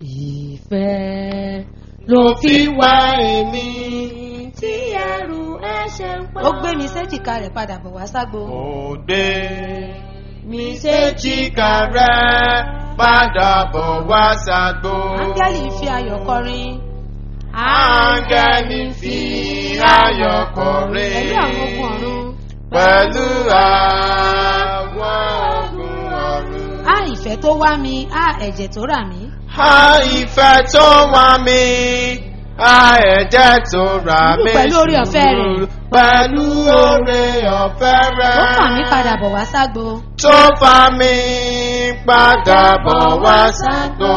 ìfẹ́ ló fi wá èmi tí ẹrù ẹ̀ṣẹ̀ ń pa. ó gbé mi séjìká rẹ̀ padà bọ̀ wá ságbo. Ó gbé mi séjìká rẹ̀ padà bọ̀ wá ságbo. áńgẹ́lì fi ayọ̀ kọrin. Áńgẹ́lì fi ayọ̀ kọrin. pẹ̀lú àwọn ogun ọ̀run. Pẹ̀lú àwọn ogun ọ̀run. á ìfẹ́ tó wá mi á ẹ̀jẹ̀ tó rà mí. A ìfẹ́ tó wá mi, a ẹ̀jẹ̀ tó rà mí. Pẹ̀lú oore ọ̀fẹ́ rẹ̀. Pẹ̀lú oore ọ̀fẹ́ rẹ̀. ó fà mí padà bọ̀ wá ságbo. Tó fà mí padà bọ̀ wá ságbo.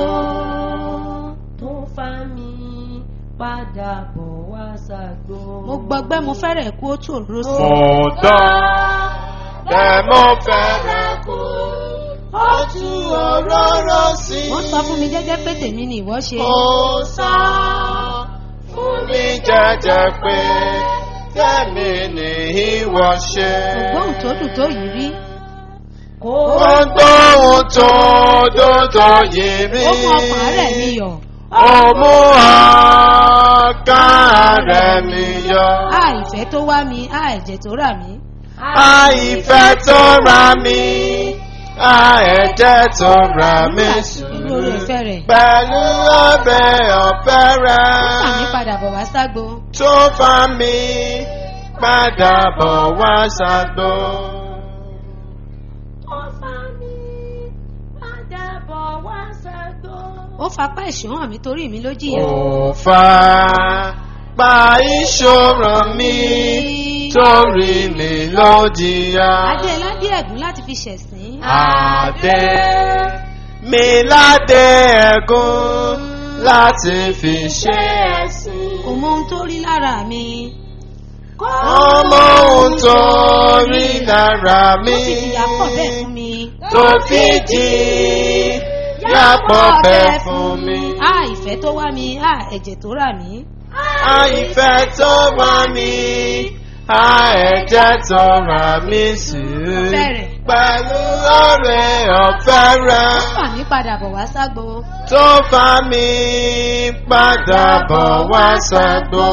tó fà mí padà bọ̀ wá ságbo. mo gbọgbẹ́ mo fẹ́rẹ̀ kú ó tù òróró sí. Mo dán bẹ́ẹ̀ mo fẹ́rẹ̀ kú. Ó tú òróró sí. wọ́n sọ fún mi jẹ́jẹ́ pé tèmi ni ìwọ ṣe. Ó sọ fún mi jẹ́jẹ́ pé tẹ̀mí ni ìwọ ṣe. ògbóhùn tó dùn tó yìí rí. Ó gbóhùn tó dòdò yìí rí. ó mú ọkàn rẹ̀ mi yọ̀. Ó mú ọkàn rẹ̀ mi yọ. á ìfẹ́ tó wá mi á ẹ̀jẹ̀ tó rà mí. A ìfẹ́ tó ra mi, a ẹ̀jẹ̀ tó ra mi pẹ̀lú oore ọ̀fẹ́ rẹ̀. Pẹ̀lú ọbẹ̀ ọ̀fẹ́ ó fà mí rẹ̀ padà bọ̀ wá ságbo. tó fà mí padà bọ̀ wá ṣàgbó. ó fapá ẹ̀ṣọ́ hàn mí torí mi ló jìyà. Ó fà pa ìṣòro mi torí mi ló jìyà. adé ládé ẹ̀gún láti fi ṣẹ̀sín. Adé mi ládé ẹ̀gún láti fi ṣe ẹ̀sìn. kò mọ ohun tó rí lára mi. Ọmọ ohun tó rí lára mi ó sì fìyà pọ̀ bẹ́ẹ̀ fún mi. tó fi jí yàpọ̀ bẹ́ẹ̀ fún mi. á ìfẹ́ tó wá mi á ẹ̀jẹ̀ tó rà mí. Àìfẹ́ tó wá mi, a ẹ̀jẹ̀ tó rà mí sí. Ọ̀fẹ́ rẹ̀. Pẹ̀lú ọ̀rẹ́ ọ̀fẹ́ ó rẹ̀ fà mí padà bọ̀ wá ságbo. tó fà mí padà bọ̀ wá ṣàgbó.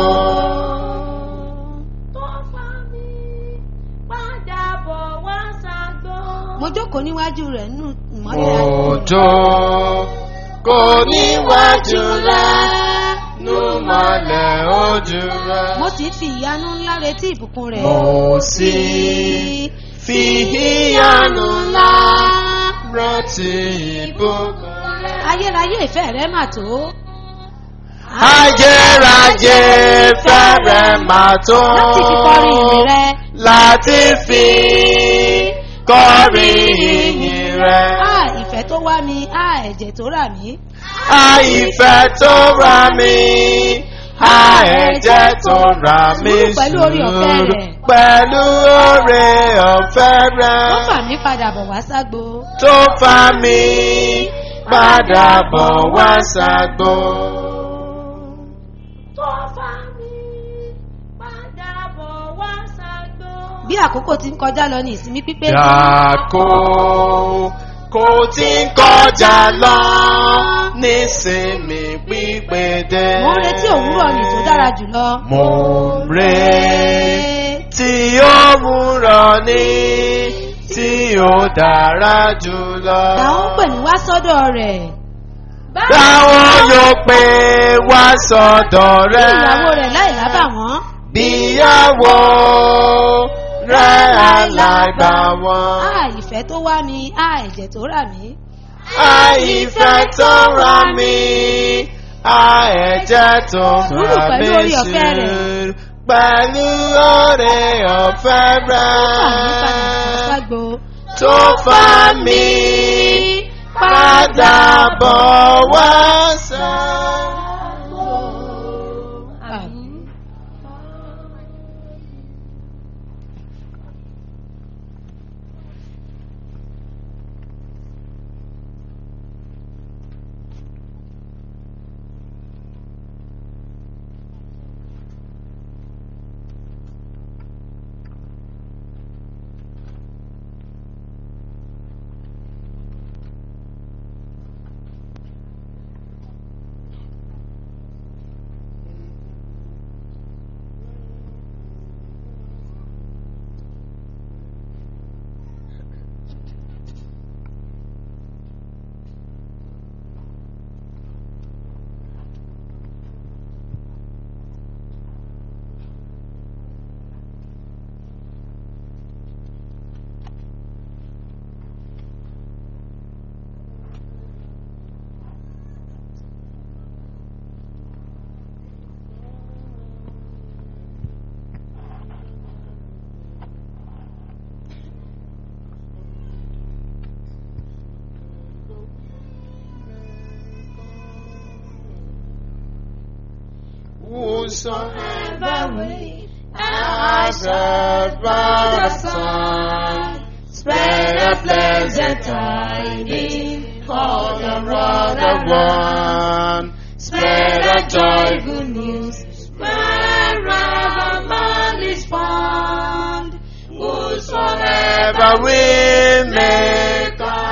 mo jókòó níwájú rẹ̀ nínú ìmọ́lẹ̀ ayé. Òjò kò níwájú rẹ̀ nú mọ́lẹ̀ ojú rẹ̀. mo sì fi ìyanu ńlá retí ìbùkún rẹ̀. Mo sì fi ìyanu ńlá rántí ìbùkún rẹ̀. ayérayé ìfẹ́ rẹ̀ mà tó. Ayérayé fẹ́rẹ̀ máa tó. láti fi kọrin ìyìn rẹ̀. Láti fi kọrin ìyìn rẹ̀. á ìfẹ́ tó wá mi á ẹ̀jẹ̀ tó rà mí. Àìfẹ́ tó ra mi, a ẹ̀jẹ̀ tó ra mi Sùúrù pẹ̀lú oore ọ̀fẹ́ sùúrù rẹ̀. pẹ̀lú oore ọ̀fẹ́ ó fà rẹ̀ mí padà bọ̀ wá ságbo. tó fà mí padà bọ̀ wá ṣàgbó. bí àkókò ti ń kọjá lọ ní ìsinmi pípé. Dàkó kò tí ń kọjá lọ nísinmi pípé dé. mo ń retí òwúrọ̀ ní tó dára jùlọ. Mo ń retí òwúrọ̀ ní tí ó dára jùlọ. làwọn ń pè mí wá sọ́dọ̀ rẹ̀. Táwọn yóò pè wá sọ́dọ̀ bí rẹ̀. ìyàwó rẹ̀ láì lábà wọ́n. Bíyàwó rẹ̀ alágbà wọn. á ìfẹ́ tó wá mi á ẹ̀jẹ̀ tó rà mí. Àìfẹ́ tó ra mi, a ẹ̀jẹ̀ tó Sùúrù ra pẹ̀lú mi oore ọ̀fẹ́ rẹ̀. sùúrù pẹ̀lú oore ọ̀fẹ́ ó fà mí padà bọ̀ rẹ̀ ságbo. tó fà mí padà bọ̀ wá sáà. Àmín. Whosoever way. has heard by the Son, spread a pleasant tidings for the brother one. Spread a joy, good news wherever man is found. whosoever will may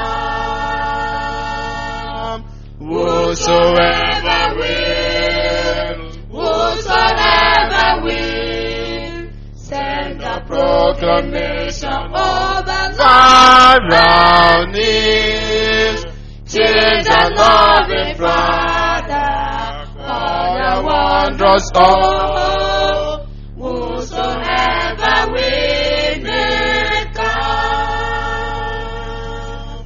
come. Whosoever will, whosoever will send the proclamation over far round is, change the loving Father, for the wondrous all. Whosoever will may come.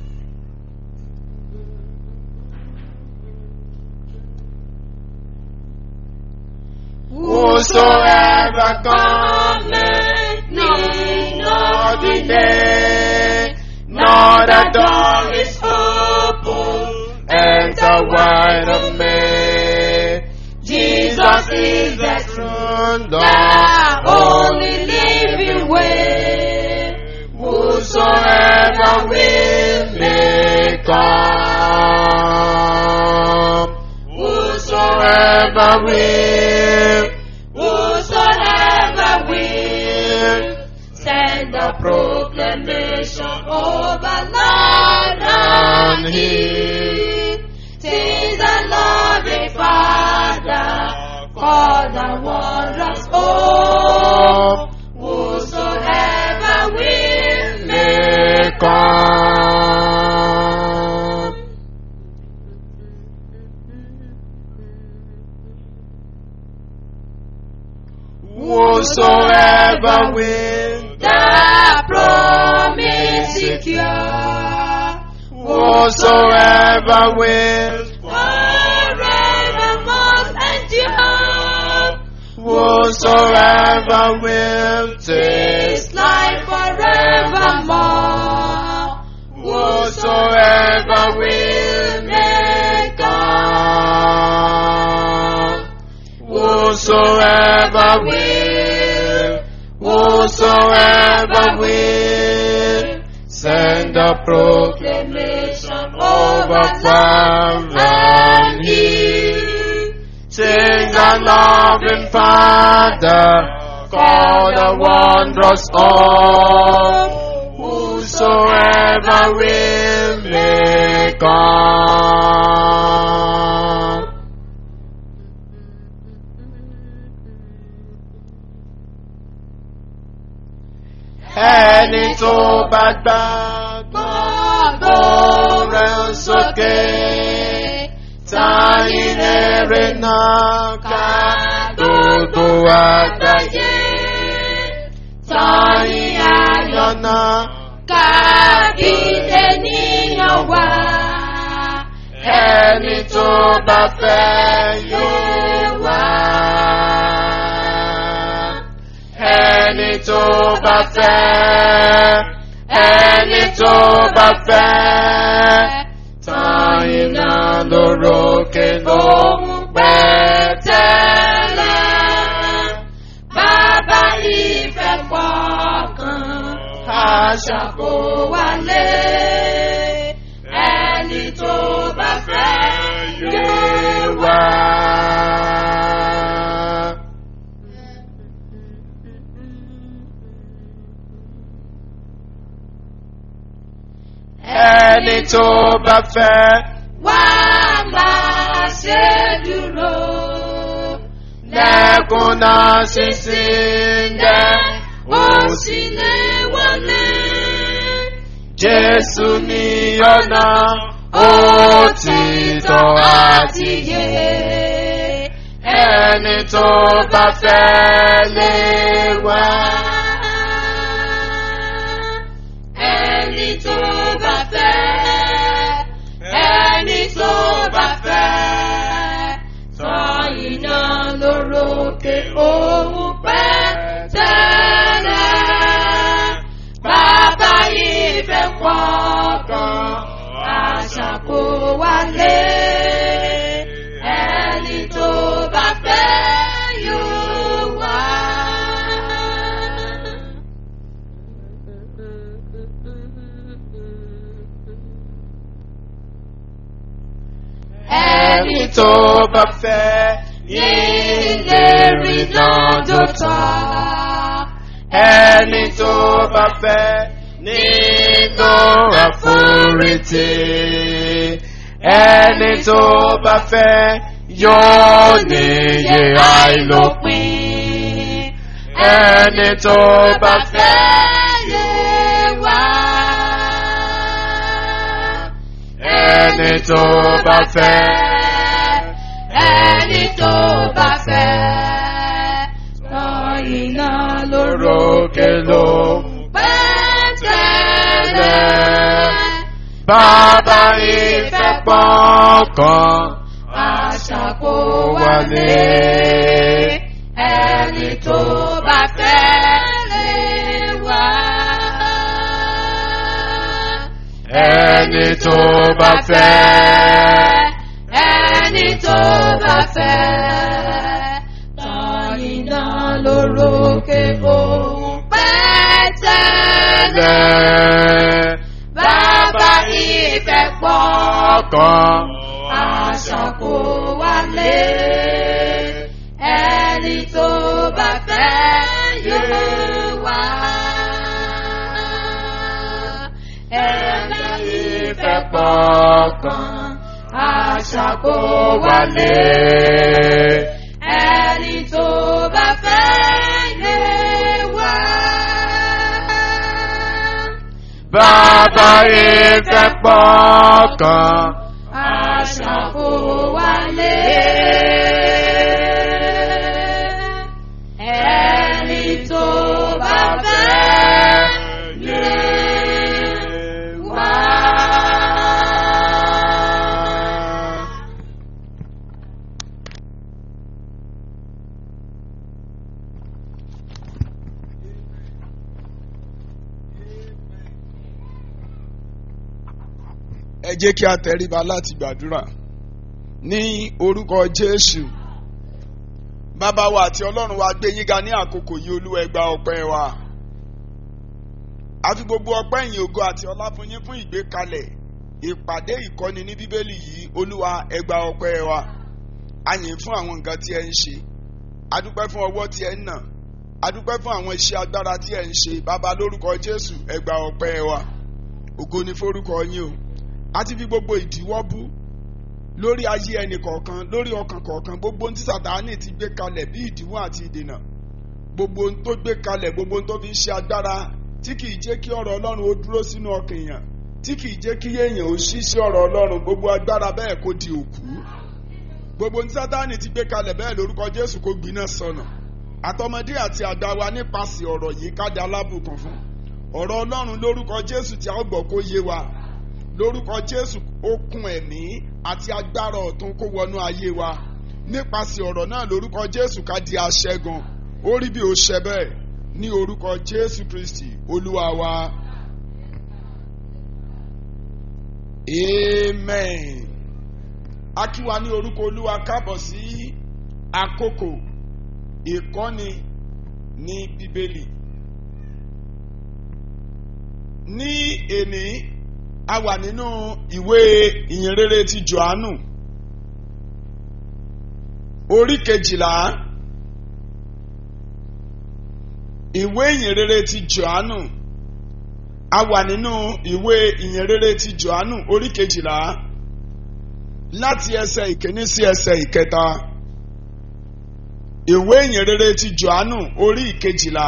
Whosoever cometh, need not not delay, nor the door is open, enter wide of me. Jesus is the throne, the the only living way. Whosoever will may come. Whosoever will, Whosoever will send the proclamation over land and hill. Tis the loving Father for the wondrous hope. Whosoever will may come. Whosoever will, the promise secure. whosoever will, Forever must endure. whosoever will taste, This life forevermore. whosoever will may come. Whosoever will, whosoever will, send a proclamation over far and near. Sing the loving Father, for the wondrous all. Whosoever will may come. Ẹni tó bá gbàgbọ́ rẹ̀ sókè. Táyìn èrè náà ká gbogbo àgbáyé. Táyìn ayọ̀ náà Kábídé níyàn wá. ẹni tó bá fẹ́ yóò wá. Ẹni tó bá fẹ́, ẹni tó bá fẹ́, tán iná lórókè lóhùn pẹ́tẹ́lẹ̀. Bàbá ìfẹ́ pọ̀kan. Aṣàkó Kó wálé. Ẹni tó bá fẹ́ yóò wá. Ẹni tó bá fẹ́, Wá máa ṣe dúró. lẹ́kùn náà sísìn dẹ́. Ó sì lè wọlé. Jésù ní ọ̀nà òtítọ́ àti yé. ẹni tó bá fẹ́ lè wá. Ẹni tó bá fẹ́, ẹni tó bá fẹ́, tán iná lórókè òun pẹ́ tẹ́lẹ̀. Bàbá ìfẹ́ pọ̀kan, àṣà kò wálé. Ẹni tó bá fẹ́ tó bá fẹ́ ìlérí náà dòtọ́. Ẹni tó bá fẹ́ nínú àforítì. Ẹni tó bá fẹ́ yóò níyè àìlópin. Ẹni tó bá fẹ́ yé wá. Ẹni tó bá fẹ́. ẹni tó bá fẹ́ tọ́ iná lóró Lórókè ló pẹ́tẹ́lẹ̀. Bàbá ìfẹ́ pọ̀kan. àṣà kò wálé ẹni tó bá fẹ́ lè wá. Ẹni tó bá fẹ́. ẹni tó bá fẹ́ tọ́ iná lórókè òun pẹ́tẹ́lẹ̀. Lẹ́ Bàbá ìfẹ́ pọ̀ pọ̀kan. àṣà kò wálé ẹni tó bá fẹ́ yóò wá. Ẹni ìfẹ́ pọ̀kan àṣà kò wálé ẹni tó bá fẹ́ yé wá. Bàbá ìfẹ́ pọ̀kan. àṣà kò wálé. Ẹni tó bá fẹ́ lè wá. ẹ jẹ́ kí a tẹríba láti gbàdúrà ní orúkọ jésù bàbá wa àti ọlọ́run wa gbé yín ga ní àkókò yìí olúwa ẹ gba ọpẹ́ wa a fi gbogbo ọpẹ́ ìyìn ògo àti ọlá fún yín fún ìgbékalẹ̀ ìpàdé ìkọ́ni ní bíbélì yìí olúwa ẹ gba ọpẹ́ wa a yìn fún àwọn nǹkan tí ẹ ń ṣe a dúpẹ́ fún ọwọ́ tí ẹ ń nà a dúpẹ́ fún àwọn iṣẹ́ agbára tí ẹ ń ṣe bàbá lórúkọ jésù ẹ gba ọpẹ́ wa ògo ni forúkọ yín o a ti fi gbogbo ìdíwọ́ bú lórí ayé ẹnì kọ̀ọ̀kan lórí ọkàn kọ̀ọ̀kan gbogbo ohun tí sàtáánì ti gbé kalẹ̀ bí ìdíwọ́ àti ìdènà gbogbo ohun tó gbé kalẹ̀ gbogbo ohun tó fi ń ṣe agbára tí kìí jẹ́ kí ọ̀rọ̀ ọlọ́run ó dúró sínú ọkàn èèyàn tí kìí jẹ́ kí èèyàn ó ṣí sí ọ̀rọ̀ ọlọ́run gbogbo agbára bẹ́ẹ̀ kó di òkú gbogbo ohun tí sàtáánì ti gbé kalẹ̀ bẹ́ẹ̀ lórúkọ jésù kó gbiná sọnà àtọmọdé àti àgbà wa nípasẹ̀ ọ̀rọ̀ yìí ká di alábùkún fún ọ̀rọ̀ ọlọ́run lórúkọ jésù tí a ó gbọ́ kó yé wa lórúkọ jésù okun ẹ̀mí àti agbára ọ̀tun kó wọnú ayé wa nípasẹ̀ ọ̀rọ̀ náà lórúkọ jésù ká di aṣẹ́gun ó rí bí ó ṣe bẹ́ẹ̀ ní orúkọ jésù kristi olúwa wa amen a kí wa ní orúkọ olúwa kábọ̀ sí àkókò ìkọ́ni ní bíbélì ní èní a wà nínú ìwé ìyìnrere ti johannu orí kejìlá ìwé ìyìnrere ti johannu a wà nínú ìwé ìyìnrere ti johannu orí kejìlá láti ẹsẹ̀ ìkíní sí ẹsẹ̀ ìkẹta ìwé ìyìnrere ti johannu orí ìkejìlá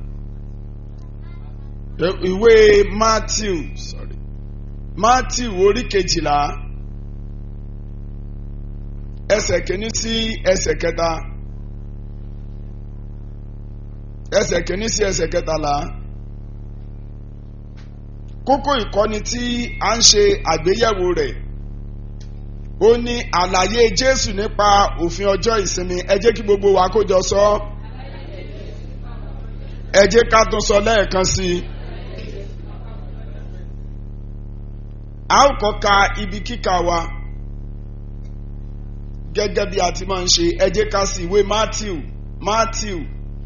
ìwé matthew sorry matthew orí kejìlá ẹsẹ̀ kìíní sí ẹsẹ̀ kẹta ẹsẹ̀ kìíní sí ẹsẹ̀ kẹtàlá kókó ìkọ́ni tí a ń ṣe àgbéyẹ̀wò rẹ̀ ó ní àlàyé jésù nípa òfin ọjọ́ ìsinmi ẹ jẹ́ kí gbogbo wa kó jọ sọ ẹ jẹ́ ká tún sọ lẹ́ẹ̀kan sí i. a ó kọ́ ka ibi kíkà wa gẹ́gẹ́ bí a ti máa ń ṣe ẹ jẹ́ ká sí ìwé matthew matthew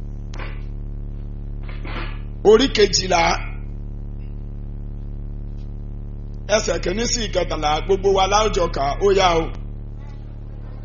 orí kejìlá ẹsẹ̀ kìíní sí ìkẹtàlá gbogbo wa láwùjọ kà ó yá o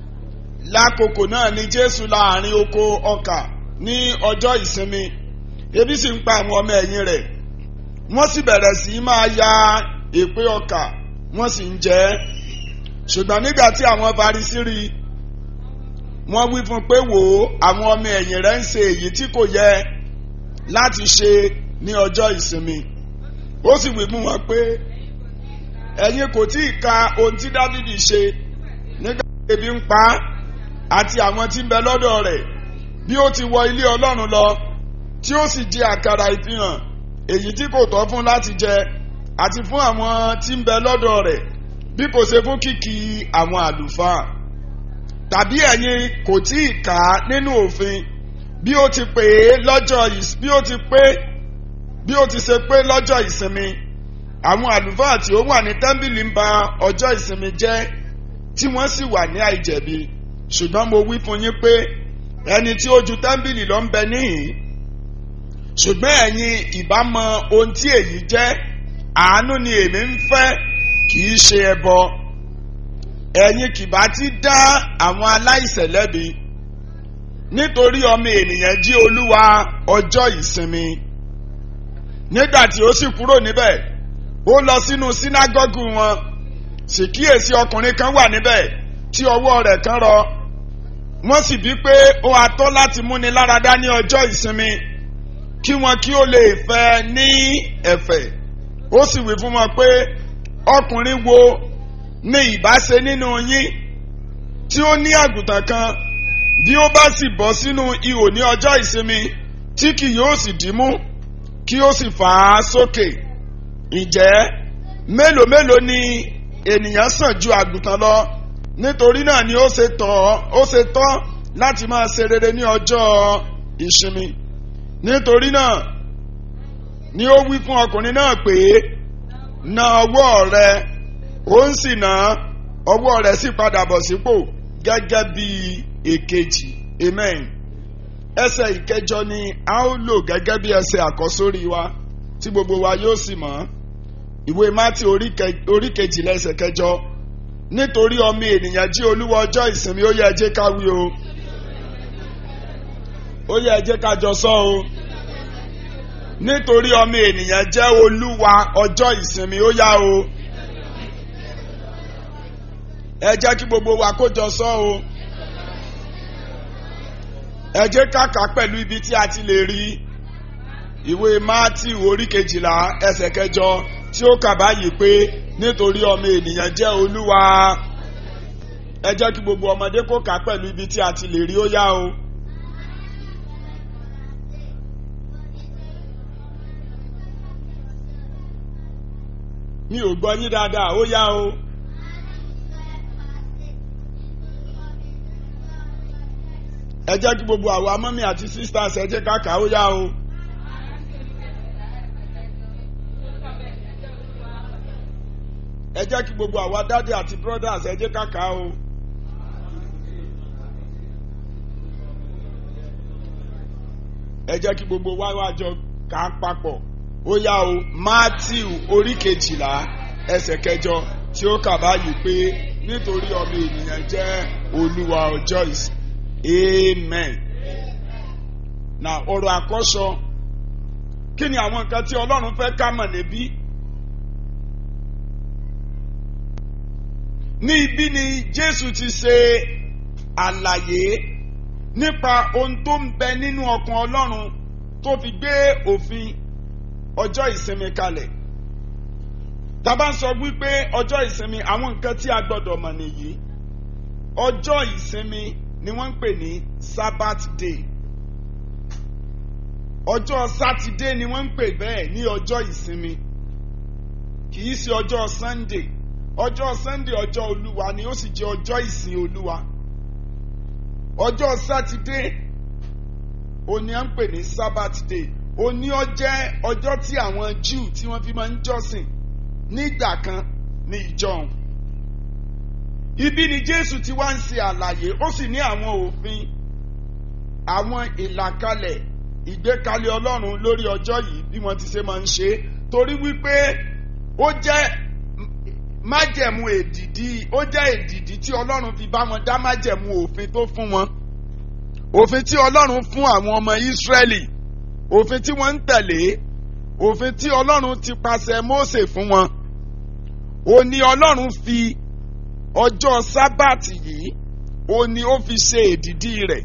lákòókò náà ni jésù láàrin oko ọkà ní ọjọ́ ìsinmi ebi sì ń pa àwọn ọmọ ẹ̀yìn rẹ̀ wọ́n sì bẹ̀rẹ̀ sí í máa ya èpè ọkà wọ́n sì ń jẹ ẹ́ ṣùgbọ́n nígbà tí àwọn Farisí rí i wọ́n wí fún un pé wò ó àwọn ọmọ ẹ̀yìn rẹ̀ ń ṣe èyí tí kò yẹ láti ṣe ní ọjọ́ ìsinmi ó sì wí fún wọn pé ẹ̀yin kò tí ì ka ohun tí Dáfídì ṣe nígbà tí ebi ń pa á àti àwọn tí ń bẹ lọ́dọ̀ rẹ̀ bí ó ti wọ ilé Ọlọ́run lọ tí ó sì jẹ àkàrà ìfihàn èyí tí kò tọ́ fún láti jẹ àti fún àwọn tí ń bẹ lọ́dọ̀ rẹ̀ bí kò ṣe fún kìkì àwọn àlùfáà tàbí ẹ̀yin kò tí ì kà á nínú òfin bí ó ti pè é lọ́jọ́ ìs- bí ó ti pé bí ó ti ṣe pé lọ́jọ́ ìsinmi àwọn àlùfáà tí ó wà ní tẹ́ḿbìlì ń ba ọjọ́ ìsinmi jẹ́ tí wọ́n sì wà ní àìjẹ̀bi ṣùgbọ́n mo wí fún yín pé ẹni tí ó ju tẹ́ḿbìlì lọ ń bẹ níhìn ṣùgbọ́n ẹ̀yin ìbá mọ ohun tí èyí jẹ́ àánú ni èmi ń fẹ́ kì í ṣe ẹbọ ẹ̀yin kìbá ti dá àwọn aláìṣẹ̀ lẹ́bi nítorí ọmọ ènìyàn jí olúwa ọjọ́ ìsinmi nígbà tí ó sì kúrò níbẹ̀ ó lọ sínú sínágọ́gù wọn sì kíyèsí ọkùnrin kan wà níbẹ̀ tí ọwọ́ rẹ̀ kan rọ wọ́n sì bí pé ó atọ́ láti múni láradá ní ọjọ́ ìsinmi kí wọn kí ó lè fẹ́ ní ẹ̀fẹ̀ ó sì wí fún wọn pé ọkùnrin wo ni ìbáṣe nínú yín tí ó ní àgùntàn kan bí ó bá sì bọ́ sínú ihò ní ọjọ́ ìsinmi tí kì yóò sì dìímú kí ó sì fà á sókè ǹjẹ́ mélòó mélòó ni ènìyàn sàn ju àgùntàn lọ nítorí náà ni ó ṣe tọ́ ó ṣe tọ́ láti máa ṣe rere ní ọjọ́ ìsinmi nítorí náà ni ó wí fún ọkùnrin náà pé na ọwọ́ rẹ ó ń sì ná ọwọ́ rẹ̀ sì padà bọ̀ sípò gẹ́gẹ́ bí èkejì amen ẹsẹ̀ ìkẹjọ ni a ó lò gẹ́gẹ́ bí ẹsẹ̀ àkọ́sórí wa tí gbogbo wa yóò sì mọ̀ ìwé mátì orí kẹ- orí kejìlá ẹsẹ̀ kẹjọ nítorí ọmọ ènìyàn jí olúwa ọjọ́ ìsinmi ó yẹ ẹ jẹ́ ká wí o ó yẹ ẹ jẹ́ ká jọ sọ o nítorí ọmọ ènìyàn jẹ́ olúwa ọjọ́ ìsinmi ó yá o ẹ jẹ́ kí gbogbo wa kó jọ sọ o ẹ jẹ́ ká kà á pẹ̀lú ibi tí a ti lè rí ìwé Mátíù orí kejìlá ẹsẹ̀ kẹjọ tí ó kà báyìí pé nítorí ọmọ ènìyàn jẹ́ olúwa ẹ jẹ́ kí gbogbo ọmọdé kó kà á pẹ̀lú ibi tí a ti lè rí ó yá o. mi ò gbọ́ yín dáadáa ó yá o. ẹ jẹ́ kí gbogbo àwa mọ́mí àti sisters ẹ jẹ́ ká kà ó yá o. ẹ jẹ́ kí gbogbo àwa daddy àti brothers ẹ jẹ́ ká kà ó. ẹ jẹ́ kí gbogbo wa wá jọ kà á papọ̀ ó yá o Matthew orí kejìlá ẹsẹ̀ kẹjọ tí ó kà báyìí pé nítorí ọmọ ènìyàn jẹ́ olúwa ọjọ́ ìsìn amen. na ọ̀rọ̀ àkọ́sọ kí ni àwọn nǹkan tí ọlọ́run fẹ́ ká mọ̀ níbí. ní ibi ni jésù ti ṣe àlàyé nípa ohun tó ń bẹ nínú ọkàn ọlọ́run tó fi gbé òfin ọjọ́ ìsinmi kalẹ̀ tá bá ń sọ wípé ọjọ́ ìsinmi àwọn nǹkan tí a gbọ́dọ̀ mọ̀ nìyí ọjọ́ ìsinmi ni wọ́n ń pè ní sabbath day ọjọ́ sátidé ni wọ́n ń pè bẹ́ẹ̀ ní ọjọ́ ìsinmi kì í ṣe ọjọ́ sunday ọjọ́ sunday ọjọ́ olúwa ni ó sì jẹ́ ọjọ́ ìsìn olúwa ọjọ́ sátidé òní à ń pè ní sabbath day òní ó jẹ́ ọjọ́ tí àwọn jew tí wọ́n fi máa ń jọ́sìn nígbà kan ní ìjọun ibi ni jésù ti wá ń ṣe àlàyé ó sì ní àwọn òfin àwọn ìlàkalẹ̀ ìgbékalẹ̀ ọlọ́run lórí ọjọ́ yìí bí wọ́n ti ṣe máa ń ṣe torí wípé ó jẹ́ májẹ̀mú èdìdí ó jẹ́ èdìdí tí ọlọ́run fi bá wọn dá májẹ̀mú òfin tó fún wọn òfin tí ọlọ́run fún àwọn ọmọ ìsírẹ́lì òfin tí wọ́n ń tẹ̀lé òfin tí ọlọ́run ti pàṣẹ mósè fún wọn ó ní ọlọ́run fi ọjọ́ sábàtì yìí ó ní ó fi ṣe èdìdí rẹ̀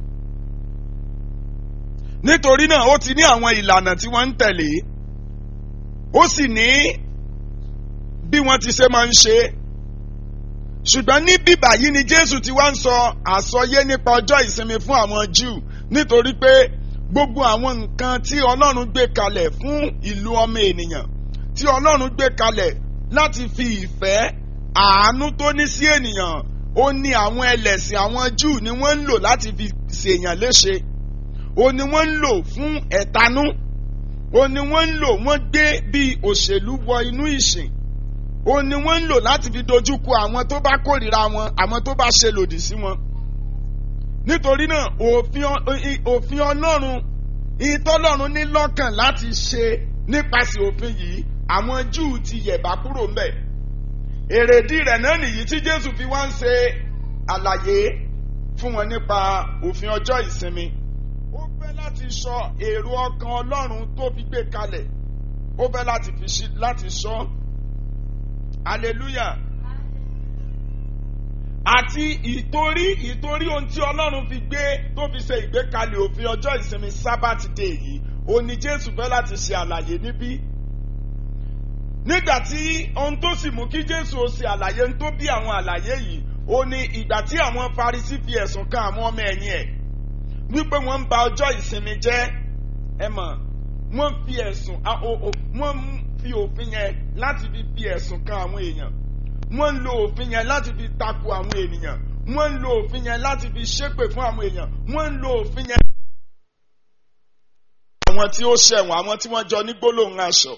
nítorí náà ó ti ní àwọn ìlànà tí wọ́n ń tẹ̀lé ó sì ní bí wọ́n ti ṣe máa ń ṣe ṣùgbọ́n ní bíbà yìí ni Jésù ti wá ń sọ àsọyé nípa ọjọ́ ìsinmi fún àwọn Júù nítorí pé gbogbo àwọn nǹkan tí Ọlọ́run gbé kalẹ̀ fún ìlú ọmọ ènìyàn tí Ọlọ́run gbé kalẹ̀ láti fi ìfẹ́ àánú tó ní sí ènìyàn ó ní àwọn ẹlẹ́sìn àwọn Júù ni wọ́n ń lò láti fi ṣèyàn léṣe ó ní wọ́n ń lò fún ẹ̀tanú ó ní wọ́n ń lò wọ́n gbé bí òṣèlú wọ inú ìsìn ó ní wọ́n ń lò láti fi dojúkọ àwọn tó bá kórìíra wọn àwọn tó bá ṣe lòdì sí wọn. nítorí náà òfin òfin ọlọ́run ìtọ́lọ́run ní lọ́kàn láti ṣe nípasẹ̀ òfin yìí àwọn júù ti yẹ̀bá kúrò ńbẹ̀. èrèdí rẹ̀ náà nìyí tí jésù fi wá ń ṣe àlàyé fún wọn nípa òfin ọjọ́ ìsinmi. ó fẹ́ láti sọ èrò ọkàn ọlọ́run tó fi gbé kalẹ̀ ó fẹ́ láti fi láti sọ hallelujah àti ìtorí ìtorí ohun tí ọlọ́run fi gbé tó fi ṣe ìgbékalẹ̀ òfin ọjọ́ ìsinmi sabbath day yìí ó ní jésù fẹ́ láti ṣe àlàyé níbí nígbà tí ohun tó sì mú kí jésù ó ṣe àlàyé ń tó bí àwọn àlàyé yìí ó ní ìgbà tí àwọn farisí fi ẹ̀sùn kan àwọn ọmọ ẹ̀yìn ẹ̀ wípé wọ́n ń ba ọjọ́ ìsinmi jẹ́ ẹ mọ̀ wọ́n fi ẹ̀sùn wọ́n fi òfin yẹn láti fi fi ẹ̀sùn kan àwọn èèyàn wọ́n ń lo òfin yẹn láti fi tako àwọn ènìyàn wọ́n ń lo òfin yẹn láti fi ṣépè fún àwọn èèyàn wọ́n ń lo òfin yẹn. àwọn tí ó ṣẹ̀wọ̀n àwọn tí wọ́n jọ ní gbólóhùn aṣọ.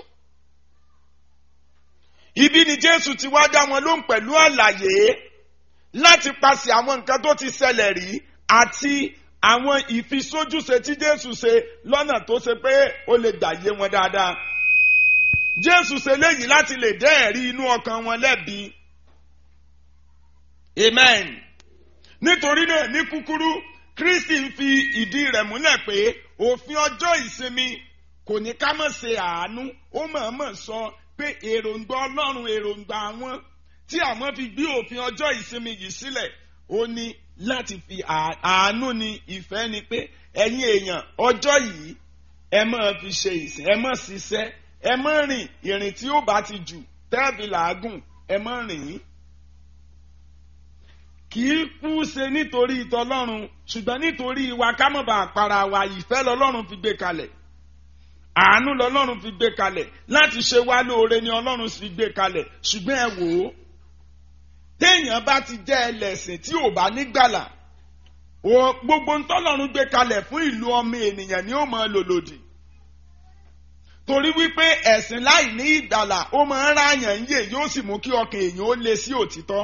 ibi ni Jésù ti wá dá wọn lóhùn pẹ̀lú àlàyé láti paṣẹ àwọn nǹkan tó ti ṣẹlẹ̀ rí àti àwọn ìfisójúṣe tí Jésù ṣe lọ́nà tó ṣe pé ó lè gbà yé wọn dáadáa. Jésù ṣe léyìí láti lè dẹ́ ẹ̀rí inú ọkàn wọn lẹ́bi. Amen. Nítorí náà ní kúkúrú Kristi ń fi ìdí rẹ̀ múlẹ̀ pé òfin ọjọ́ ìsinmi kò ní ká mọ̀ ṣe àánú ó mọ̀ọ́mọ̀ sọ pé èròǹgbà Ọlọ́run èròǹgbà àwọn tí àwọn fi gbé òfin ọjọ́ ìsinmi yìí sílẹ̀ ó ní láti fi àánú ni ìfẹ́ ni pé ẹ̀yin èèyàn ọjọ́ yìí ẹ máa fi ṣe ìsìn ẹ máa ṣiṣẹ́ ẹ má rìn ìrìn tí ó bá ti jù tẹ́ẹ̀bì làágùn ẹ má rìn. kì í kú ṣe nítorí ìtọ́lọ́run ṣùgbọ́n nítorí ìwà kámọ̀bà àpárá wa ìfẹ́ lọ́lọ́run fi gbé kalẹ̀ àánú lọ́lọ́run fi gbé kalẹ̀ láti ṣe wá lóore ni ọlọ́run fi gbé kalẹ̀ ṣùgbọ́n ẹ wò ó téèyàn bá ti jẹ́ ẹlẹ́sìn tí ò bá nígbàlà gbogbo ntọ́lọ́run gbé kalẹ̀ fún ìlú ọmọ ènìyàn ni ó máa lò lòdì torí wípé ẹ̀sìn láì ní ìgbàlà ó máa ń ráyàn ń yè yóò sì mú kí ọkàn èèyàn ó le sí òtítọ́.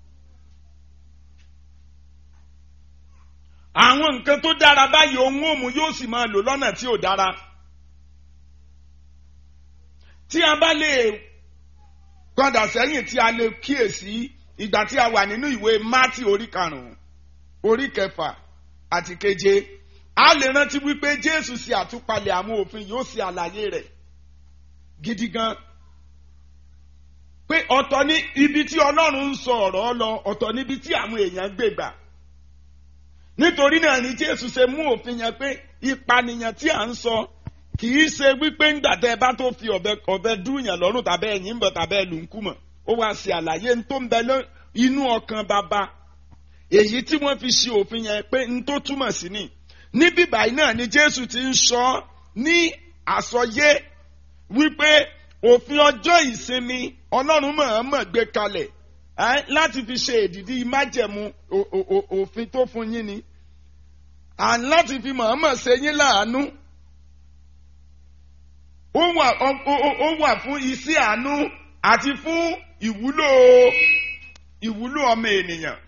àwọn nǹkan tó dára báyìí ohun òmù yóò sì máa lò lọ́nà tí ò dára. tí a bá lè padà sẹ́yìn tí a lè kíyèsí ìgbà tí a wà nínú ìwé mátì orí karùn-ún orí kẹfà àti keje a lè rántí wípé jésù ṣe àtúpalẹ̀ àwọn òfin yóò ṣe àlàyé rẹ̀ gidi gan pé ọ̀tọ̀ ní ibi tí ọlọ́run ń sọ ọ̀rọ̀ lọ ọ̀tọ̀ níbi tí àwọn èèyàn gbé gbà nítorí náà ni jésù ṣe mú òfin yẹn pé ìpànìyàn tí à ń sọ kì í ṣe wípé ńgbà tẹ́ ẹ bá tó fi ọ̀bẹ ọ̀bẹ dúnyàn lọ́rùn tàbẹ́ ẹ̀yìn ń bọ̀ tàbẹ́ ẹ̀lù ń kú mọ̀ ó wá ṣe àlàyé ń tó ń bẹ inú ọkàn bàbá èyí tí wọ́n fi ṣe òfin yẹn pé ń tó túmọ̀ sí ni níbí báyìí náà ni jésù ti ń sọ ní àsọyé wípé òfin ọjọ́ ìsinmi ọlọ́run mọ̀ọ́mọ̀ gbé kalẹ̀ láti fi ṣe èdìdí májẹ̀mú òfin tó fún yín ni láti fi mọ̀ọ́mọ̀ ṣe yín láàánú ó wà fún iṣẹ́ àánú àti fún ìwúlò ìwúlò ọmọ ènìyàn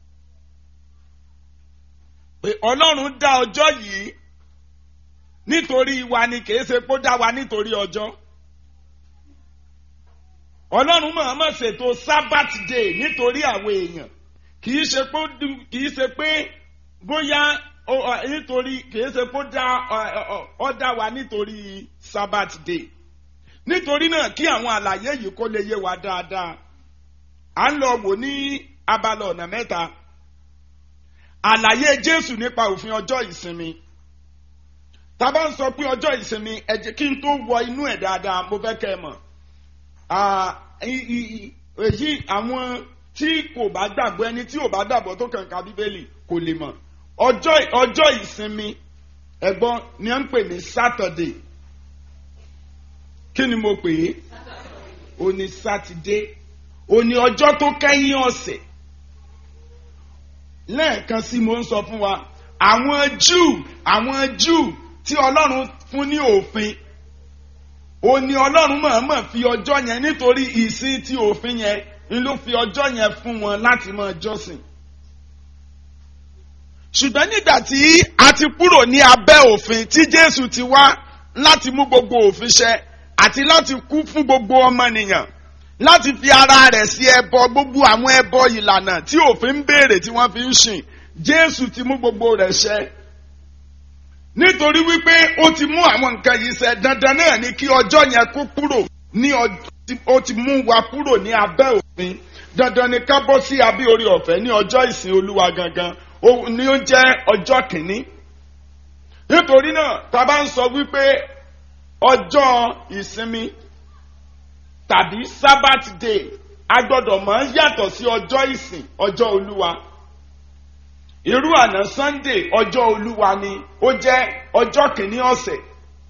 pé ọlọ́run dá ọjọ́ yìí nítorí wa ni kìí ṣe pé ó dá wa nítorí ọjọ́. ọlọ́run mọ̀ọ́mọ̀ ṣètò sabbath day nítorí àwọn èèyàn kì í ṣe pé kì í ṣe pé bóyá nítorí kì í ṣe pé ó dá wa nítorí sabbath day nítorí náà kí àwọn àlàyé yìí kó lè yé wa dáadáa à ń lọ wò ní abala ọ̀nà mẹ́ta àlàyé jésù nípa òfin ọjọ́ ìsinmi tá a bá ń sọ pé ọjọ́ ìsinmi ẹ jẹ́ kí n tó wọ inú ẹ̀ dáadáa mo fẹ́ kẹ́ ẹ mọ̀ èyí àwọn tí kò bá gbàgbọ́ ẹni tí ò bá gbàgbọ́ tó kàn ká bíbélì kò lè mọ̀ ọjọ́ ọjọ́ ìsinmi ẹ̀gbọ́n ni à ń pè ní Saturday kí ni mo pè é ó ní sátidé ó ní ọjọ́ tó kẹ́yìn ọ̀sẹ̀ lẹ́ẹ̀kan sí mo ń sọ fún wa àwọn Júù àwọn Júù tí Ọlọ́run fún ní òfin ó ní Ọlọ́run mọ̀ọ́mọ̀ fi ọjọ́ yẹn nítorí ìsìn tí òfin yẹn ń ló fi ọjọ́ yẹn fún wọn láti máa jọ́sìn ṣùgbọ́n nígbà tí a ti kúrò ní abẹ́ òfin tí Jésù ti wá láti mú gbogbo òfin ṣẹ àti láti kú fún gbogbo ọmọnìyàn láti fi ara rẹ̀ sí ẹbọ gbogbo àwọn ẹbọ ìlànà tí òfin ń béèrè tí wọ́n fi ń sìn Jésù ti mú gbogbo rẹ̀ ṣẹ nítorí wípé ó ti mú àwọn nǹkan yìí ṣẹ dandan náà ni kí ọjọ́ yẹn kó kúrò ní ó ti mú wa kúrò ní abẹ́ òfin dandan ni ká bọ́ sí abẹ́ orí ọ̀fẹ́ ní ọjọ́ ìsìn Olúwa gangan ni ó jẹ́ ọjọ́ kìíní nítorí náà tá a bá ń sọ wípé ọjọ́ ìsinmi tàbí sabbath day a gbọ́dọ̀ mọ̀ yàtọ̀ sí ọjọ́ ìsìn ọjọ́ olúwa irú àná sunday ọjọ́ olúwa ni ó jẹ́ ọjọ́ kìíní ọ̀sẹ̀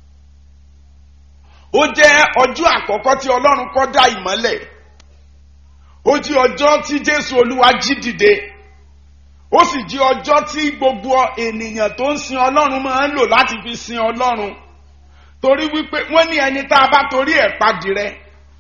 ó jẹ́ ọjọ́ àkọ́kọ́ tí ọlọ́run kọ́ dá ìmọ́lẹ̀ ó jẹ́ ọjọ́ tí jésù olúwa jí dìde ó sì jẹ́ ọjọ́ tí gbogbo ènìyàn tó ń sin ọlọ́run máa ń lò láti fi sin ọlọ́run torí wípé wọ́n ní ẹni tá a bá torí ẹ̀ padì rẹ̀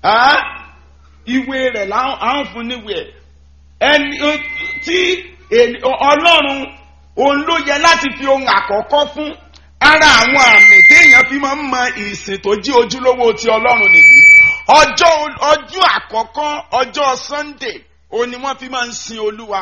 ìwé rẹ̀ à ń fún níwèé ẹni tí ọlọ́run òun ló yẹ láti fi ohun àkọ́kọ́ fún ara àwọn àmì téèyàn fi máa ń mọ ìsìn tó jí ojúlówó ti ọlọ́run nìyí ọjọ́ ọjọ́ àkọ́kọ́ ọjọ́ Sunday òun ni wọ́n fi máa ń sin olúwa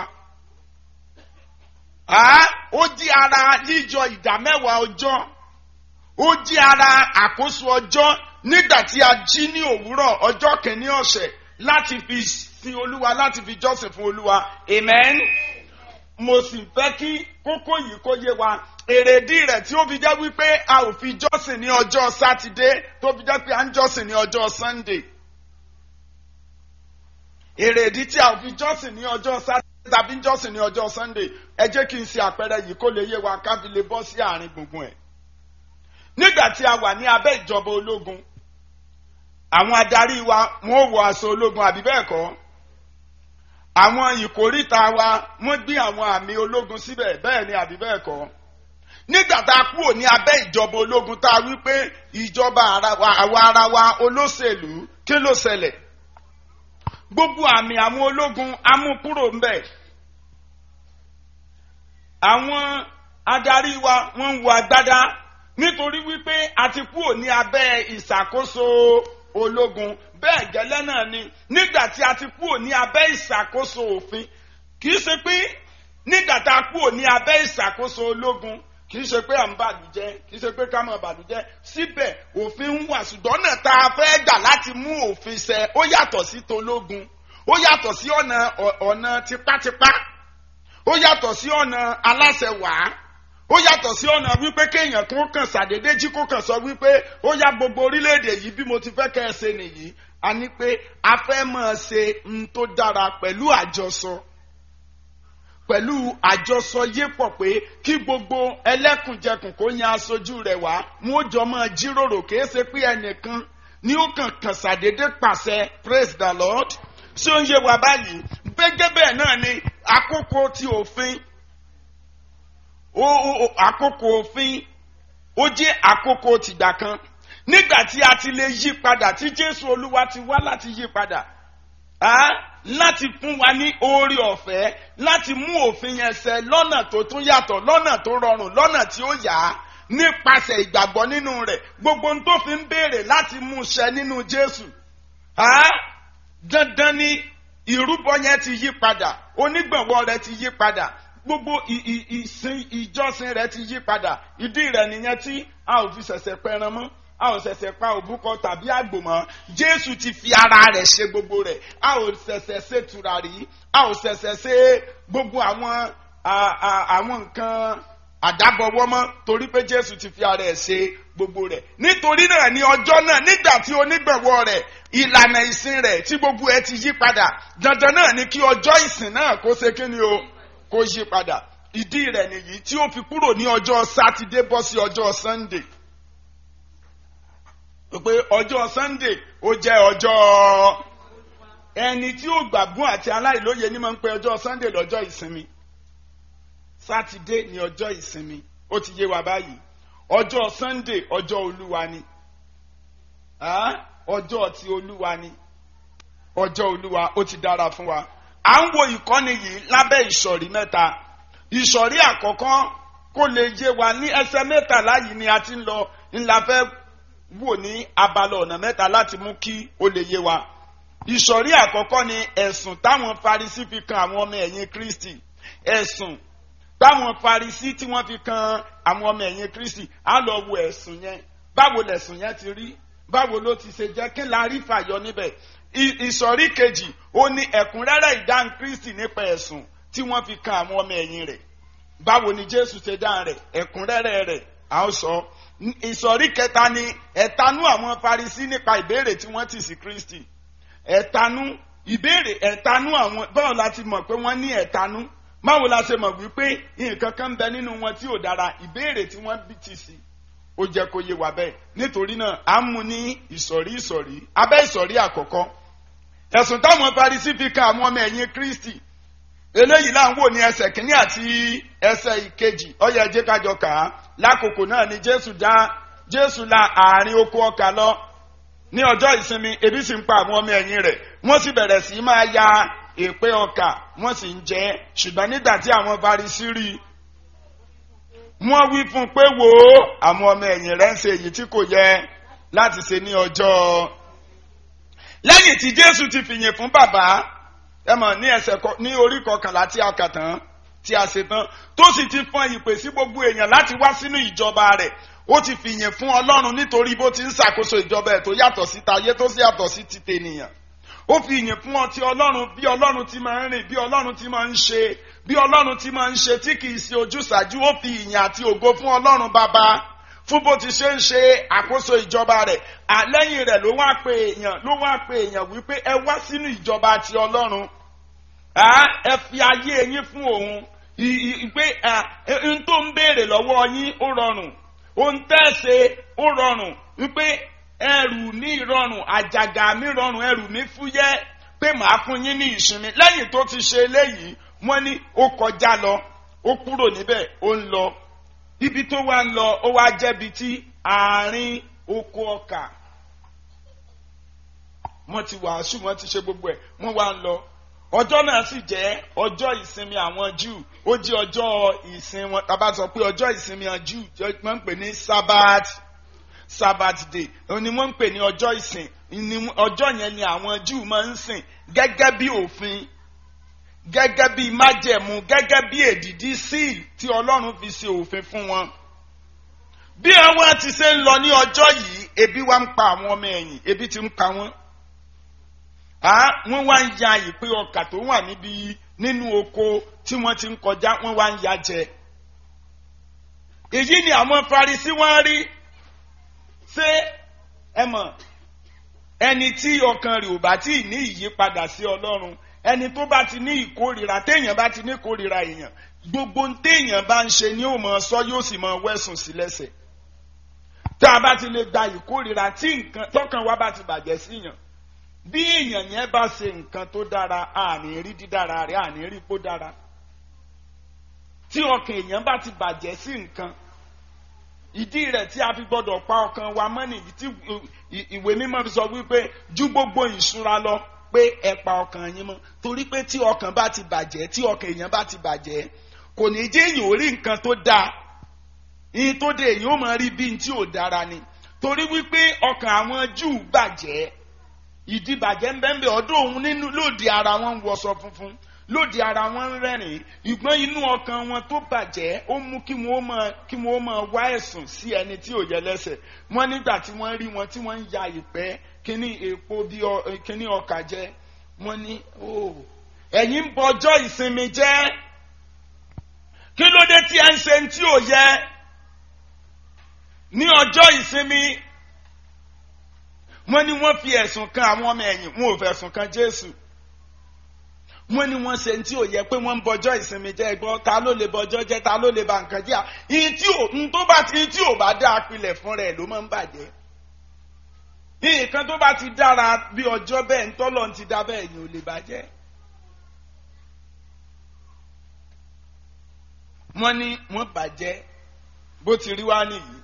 ó jí ara yíyọ ìdá mẹ́wàá ọjọ́ ó jí ara àkóso ọjọ́ nígbà tí a jí ní òwúrọ̀ ọjọ́ kìíní ọ̀sẹ̀ láti fi sin olúwa láti fi jọ́sìn fún olúwa amen. mo sì fẹ́ kí kókó yìí kó yé wa èrèdí rẹ̀ tí ó fi jẹ́ wípé a ò fi jọ́sìn ní ọjọ́ sátidé tó fi jẹ́ pé a ń jọ́sìn ní ọjọ́ sunday. èrèdí tí a ò fi jọ́sìn ní ọjọ́ sátidé tàbí ń jọ́sìn ní ọjọ́ sunday ẹ jẹ́ kí n ṣe àpẹẹrẹ yìí kó lè yé wa ká fi lè bọ́ sí àárín gbùngbùn ẹ̀ nígbà tí a wà ní abẹ́ ìjọba ológun àwọn adarí wa wọn ò wọ aṣọ ológun àbí bẹ́ẹ̀ kọ́ àwọn ìkórìtà wa wọ́n gbé àwọn àmì ológun síbẹ̀ bẹ́ẹ̀ ni àbí bẹ́ẹ̀ kọ́ nígbà tá a kúrò ní abẹ́ ìjọba ológun tá a wí pé ìjọba àwa ara wa olóṣèlú kí ló ṣẹlẹ̀ gbogbo àmì àwọn ológun amúkúrò ń bẹ̀ àwọn adarí wa wọ́n ń wọ agbádá nítorí wípé a ti kúrò ní abẹ́ ìṣàkóso ológun bẹ́ẹ̀ gẹ́lẹ́ náà ni nígbà tí a ti kúrò ní abẹ́ ìṣàkóso òfin kì í ṣe pé nígbà tá a kúrò ní abẹ́ ìṣàkóso ológun kì í ṣe pé à ń bàlújẹ́ kì í ṣe pé ká máa bàlújẹ́ síbẹ̀ òfin ń wà ṣùgbọ́n náà tá a fẹ́ gbà láti mú òfin ṣẹ ó yàtọ̀ sí tológun ó yàtọ̀ sí ọ̀nà ọ̀nà tipátipá ó yàtọ̀ sí ọ̀nà aláṣẹ wàá ó yàtọ̀ sí ọ̀nà wípé kéèyàn kó kàn ṣàdédé jí kó kàn sọ wípé ó yá gbogbo orílẹ̀-èdè yìí bí mo ti fẹ́ kẹ́ ẹ ṣe nìyí a ní pé a fẹ́ máa ṣe n tó dára pẹ̀lú àjọsọ pẹ̀lú àjọsọ yépọ̀ pé kí gbogbo ẹlẹ́kùnjẹkùn kó yan aṣojú rẹ̀ wá wọn ó jọ máa jíròrò kìí ṣe pé ẹnìkan ni ó kàn kàn ṣàdédé pàṣẹ praise the lord ṣé ó ń yé wa báyìí gbẹgẹ bẹ́ẹ̀ náà ni àkókò ti òfin àkókò òfin ó jẹ́ àkókò tìgbà kan nígbà tí a ti lè yí padà tí jésù olúwa ti wá láti yí padà láti fún wa ní oore ọ̀fẹ́ láti mú òfin yẹn ṣẹ lọ́nà tó tún yàtọ̀ lọ́nà tó rọrùn lọ́nà tí ó yá nípasẹ̀ ìgbàgbọ́ nínú rẹ̀ gbogbo ohun tó fi ń béèrè láti mú ṣẹ nínú jésù dandan ni ìrúbọ yẹn ti yí padà onígbọ̀nwọ́ rẹ ti yí padà gbogbo ì- ì- ìsìn ìjọsìn rẹ ti yí padà ìdí rẹ nìyẹn tí a ò fi ṣẹ̀ṣẹ̀ pẹran mọ́ a ò ṣẹ̀ṣẹ̀ pa òbúkọ tàbí àgbò mọ́ jésù ti fi ara rẹ̀ ṣe gbogbo rẹ̀ a ò ṣẹ̀ṣẹ̀ ṣe tùràrí a ò ṣẹ̀ṣẹ̀ ṣe gbogbo àwọn à- à- àwọn nǹkan àdábọ̀wọ́ mọ́ torí pé jésù ti fi ara ẹ̀ ṣe gbogbo rẹ̀ nítorí náà ní ọjọ́ náà nígbà tí onígbẹ̀wọ́ rẹ̀ ìlànà ìsìn rẹ̀ tí gbogbo ẹ ti yí padà dandan náà ni kí ọjọ́ ìsìn náà kó ṣe kí ni o kó yí padà ìdí rẹ̀ nìyí tí ó fi kúrò ní ọjọ́ sátidé bọ́ sí ọjọ́ sunday pé ọjọ́ sunday ó jẹ́ ọjọ́ ẹni tí ó gbàgbọ́n àti aláìlóye ní máa ń pe ọjọ́ sunday lọ́jọ́ ìsinmi sátidé ní ọjọ́ ìsinmi ó ti yé wa báyìí ọjọ́ sunday ọjọ́ olúwa ni Ah, ọjọ́ ti olúwa ni ọjọ́ olúwa ó ti dára fún wa à ń wo ìkọ́ni yìí lábẹ́ ìsọ̀rí mẹ́ta ìsọ̀rí àkọ́kọ́ kó lè yé wa ní ẹsẹ̀ mẹ́tàlá yìí ni a ti ń lọ ńlá fẹ́ wò ní abala ọ̀nà mẹ́ta láti mú kí ó lè yé wa ìsọ̀rí àkọ́kọ́ ni ẹ̀sùn táwọn farisí fi kan àwọn ọmọ ẹ̀yìn kristi ẹ̀sùn táwọn farisí tí wọ́n fi kan àwọn ọmọ ẹ̀yìn kristi á lọ wo ẹ̀sùn yẹn báwo lẹ̀sùn yẹn ti rí báwo ló ti ṣe jẹ́ kí la rí fàyọ níbẹ̀ I- ìsọ̀rí kejì ó ní ẹ̀kúnrẹ́rẹ́ ìdáhùn kristi nípa ẹ̀sùn tí wọ́n fi kan àwọn ọmọ ẹ̀yìn rẹ̀ báwo ni jésù ṣe dáhùn rẹ̀ ẹ̀kúnrẹ́rẹ́ rẹ̀ a ó sọ N- ìsọ̀rí kẹta ni ẹ̀tanú àwọn farisí nípa ìbéèrè tí wọ́n ti sí kristi ẹ̀tanú ìbéèrè ẹ̀tanú àwọn báwo la ti mọ̀ pé wọ́n ní ẹ̀tanú báwo la ṣe mọ̀ wípé nǹkan kan ń bẹ nínú wọn tí ò dára ìbéèrè tí wọ́n bí ti sí ó jẹ́ kó yé wa bẹ́ẹ̀ nítorí náà à ń mú ní ìsọ̀rí ìsọ̀rí abẹ́ ìsọ̀rí àkọ́kọ́ ẹ̀sùn táwọn farisí fi kan àwọn ọmọ ẹ̀yìn kristi eléyìí là ń wò ní ẹsẹ̀ kínní àti ẹsẹ̀ ìkejì ó yẹ jẹ́ kájọ kà á lákòókò náà ni jésù dá jésù la àárín oko ọkà lọ ní ọjọ́ ìsinmi ebi sì ń pa àwọn ọmọ ẹ̀yìn rẹ̀ wọ́n sì bẹ̀rẹ̀ sí í máa ya èpè ọkà wọ́n sì ń jẹ ẹ́ ṣùgbọ́n nígbà tí àwọn farisí rí i wọ́n wí fún un pé wò ó àwọn ọmọ ẹ̀yìn rẹ̀ ń ṣe èyí tí kò yẹ láti ṣe ní ọjọ́ lẹ́yìn tí jésù ti fìyìn fún bàbá ẹ mọ̀ ní ẹsẹ̀ kọ- ní orí kọkànlá tí a kà tán tí a ṣe tán tó sì ti fọn ìpè sí gbogbo èèyàn láti wá sínú ìjọba rẹ̀ ó ti fìyìn fún ọlọ́run nítorí bó ti ń ṣàkóso ìjọba ẹ̀ tó yàtọ̀ sí tayé tó sì yàtọ̀ sí ti tènìyàn ó fi ìyìn fún ọtí ọlọ́run bí ọlọ́run ti máa ń rìn bí ọlọ́run ti máa ń ṣe bí ọlọ́run ti máa ń ṣe tí kì í ṣe ojúṣàjú ó fi ìyìn àti ògo fún ọlọ́run bàbá fún bó ti ṣe ń ṣe àkóso ìjọba rẹ̀ àlẹ́yìn rẹ̀ ló wá pe èèyàn ló wá pe èèyàn wípé ẹ wá sínú ìjọba ti ọlọ́run Ah, ẹ fi ayé yín fún òun I- i- pé n tó ń béèrè lọ́wọ́ yín ó rọrùn ohun tẹ́ ẹ ṣe ó rọrùn wípé ẹrù ní ìrọrùn àjàgà mi rọrùn ẹrù mi fúyẹ́ pé màá fún yín ní ìsinmi lẹ́yìn tó ti ṣe eléyìí wọ́n ní ó kọjá lọ ó kúrò níbẹ̀ ó ń lọ ibi tó wá ń lọ ó wá jẹ́bi tí àárín oko ọkà wọ́n ti wàásù wọ́n ti ṣe gbogbo ẹ̀ wọ́n wá ń lọ ọjọ́ náà sì jẹ́ ọjọ́ ìsinmi àwọn Júù ó jẹ́ ọjọ́ ìsin wọn tàbá sọ pé ọjọ́ ìsinmi àwọn Júù tí wọ́n ń pè ní Sabbath Sabbath day òun ni wọ́n ń pè ní ọjọ́ ìsìn ní ọjọ́ yẹn ni àwọn Júù máa ń sìn gẹ́gẹ́ bí òfin gẹ́gẹ́ bí májẹ̀mú gẹ́gẹ́ bí èdìdí síl tí Ọlọ́run fi ṣe òfin fún wọn bí àwọn ti ṣe ń lọ ní ọjọ́ yìí ebi wá ń pa àwọn ọmọ ẹ̀yìn ebi ti ń pa wọ́n ah wọ́n wá ń ya ìpín ọkà tó wà níbi nínú oko tí wọ́n ti ń kọjá wọ́n wá ń ya jẹ. èyí ni àwọn Farisí wọ́n rí ṣé ẹ mọ̀ ẹni tí ọkàn rẹ̀ ò bá tí ì ní ìyípadà sí Ọlọ́run ẹni tó bá ti ní ìkórìíra téèyàn bá ti ní ìkórìíra èèyàn gbogbo ohun téèyàn bá ń ṣe ni ó mọ̀ sọ yóò sì mọ̀ wẹ̀sùn sí lẹ́sẹ̀ tá a bá ti lè gba ìkórìíra tí nǹkan tọkàn wa bá ti bàjẹ́ síyàn bí èèyàn yẹn bá ṣe nǹkan tó dára àní rí dídára rẹ̀ àní rí kó dára tí ọkàn èèyàn bá ti bàjẹ́ sí nǹkan ìdí rẹ̀ tí a fi gbọ́dọ̀ pa ọkàn wa mọ́ nìyí tí ìwé mímọ́ fi sọ wípé ju gbogbo ìṣúra lọ pé ẹ pa ọkàn yín mọ́ torí pé tí ọkàn bá ti bàjẹ́ tí ọkàn èèyàn bá ti bàjẹ́ kò ní jẹ́ èèyàn ò rí nǹkan tó dáa ìyìn tó dé èèyàn ó máa rí bí n tí ò dára ni torí wípé ọkàn àwọn Júù bàjẹ́ ìdíbàjẹ́ ń bẹ́ẹ̀ ọdún òun nínú lòdì ara wọn ń wọṣọ funfun lòdì ara wọn ń rẹ́rìn ìgbọ́n inú ọkàn wọn tó bàjẹ́ ó mú kí wọ́n máa kí wọ́n máa wá ẹ̀sùn sí ẹni tí ò yẹ lẹ́sẹ̀ wọ́n nígbà tí wọ́n rí wọn tí wọ́n ń ya ìpẹ́ kíní èpo bí kíní ọkà jẹ wọ́n ní ó ẹ̀yin ń bọjọ́ ìsinmi jẹ́ kí ló dé tí ẹ ń ṣe tí ò yẹ ní ọjọ́ ìsinmi wọ́n ní wọ́n fi ẹ̀sùn kan àwọn ọmọ ẹ̀yìn wọn ò fẹ̀sùn kan Jésù wọ́n ní wọ́n ṣe tí ò yẹ pé wọ́n ń bọjọ́ ìsinmi jẹ́ ẹgbọ́n ta ló lè bọjọ́ jẹ́ ta ló lè ba nǹkan jẹ́ ìyìn tí ò ń tó bá ti tí ò bá dá apilẹ̀ fún rẹ̀ ló máa ń bàjẹ́ nǹkan tó bá ti dára bí ọjọ́ bẹ́ẹ̀ ń tọ́lọ̀ ti dá bẹ́ẹ̀ yìí ò lè bàjẹ́. wọ́n ní wọ́n bàjẹ́ bó ti rí wá nìyí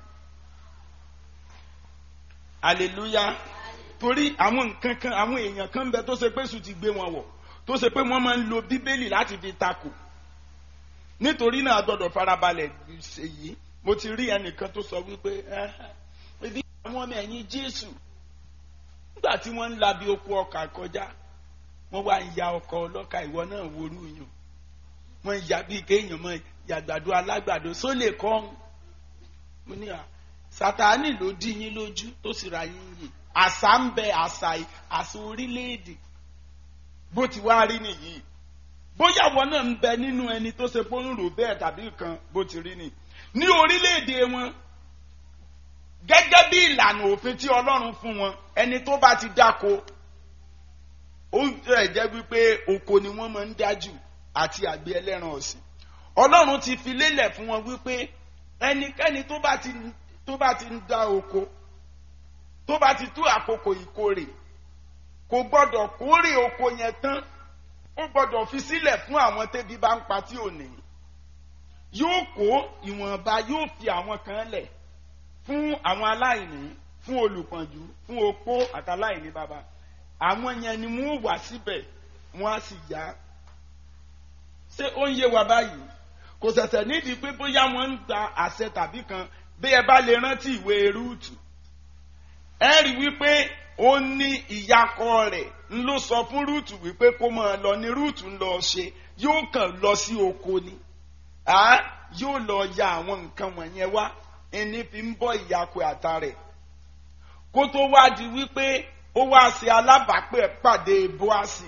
hallelujah torí àwọn nǹkan kan àwọn èèyàn kan bẹ tó ṣe pé sùn ti gbé wọn wọ̀ tó ṣe pé wọ́n máa ń lo bíbélì láti fi takò nítorí náà a gbọ́dọ̀ farabalẹ̀ ṣe yìí mo ti rí ẹnìkan tó sọ wípé ibi àwọn ọmọ ẹ̀yìn Jésù nígbà tí wọ́n ń labi oko ọkà kọjá wọ́n wá ń ya ọkọ̀ ọlọ́kà ìwọ náà worú yàn wọ́n ń ya bíi kéèyàn mọ́ yàgbàdo alágbàdo sólè kọ́ mo ní à Sátánì ló dí yín lójú tó sì ra yín yè àṣà ń bẹ àṣà àṣà orílẹ̀-èdè bó ti wá rí nìyí bóyá wọn náà ń bẹ nínú ẹni tó ṣe pé ń rò bẹ́ẹ̀ tàbí kan bó ti rí ni ní orílẹ̀-èdè wọn gẹ́gẹ́ bí ìlànà òfin tí Ọlọ́run fún wọn ẹni tó bá ti dáko ó rẹ̀ jẹ́ wípé oko ni wọ́n máa ń dájú àti àgbẹ̀ ẹlẹ́ran ọ̀sìn Ọlọ́run ti fi lélẹ̀ fún wọn wípé ẹnikẹ́ni tó bá ti tó bá ti ń dá oko tó bá ti tú àkókò ìkórè kò gbọ́dọ̀ kórè oko yẹn tán ó gbọ́dọ̀ fi sílẹ̀ fún àwọn tẹ́bí bá ń pa tí ò ní yóò kó ìwọ̀nba yóò fi àwọn kan lẹ̀ fún àwọn aláìní fún olùpọ̀njú fún opó àtàláìní bàbá àwọn yẹn ni wọ́n wà síbẹ̀ wọ́n á sì yá ṣé ó ń yé wa báyìí kò ṣẹ̀ṣẹ̀ nídìí pé bóyá wọ́n ń gba àṣẹ tàbí kan bí ẹ bá lè rántí ìwé rúùtù ẹ rí wípé ó ní ìyakọ rẹ̀ ń ló sọ fún rúùtù wípé kó máa lọ ní rúùtù ń lọ ṣe yóò kàn lọ sí oko ni yóò lọ ya àwọn nǹkan wọ̀nyẹn wá ẹni fi ń bọ́ ìyakọ àta rẹ̀ kó tó wá di wípé ó wá ṣe alábàápẹ̀ pàdé bóásì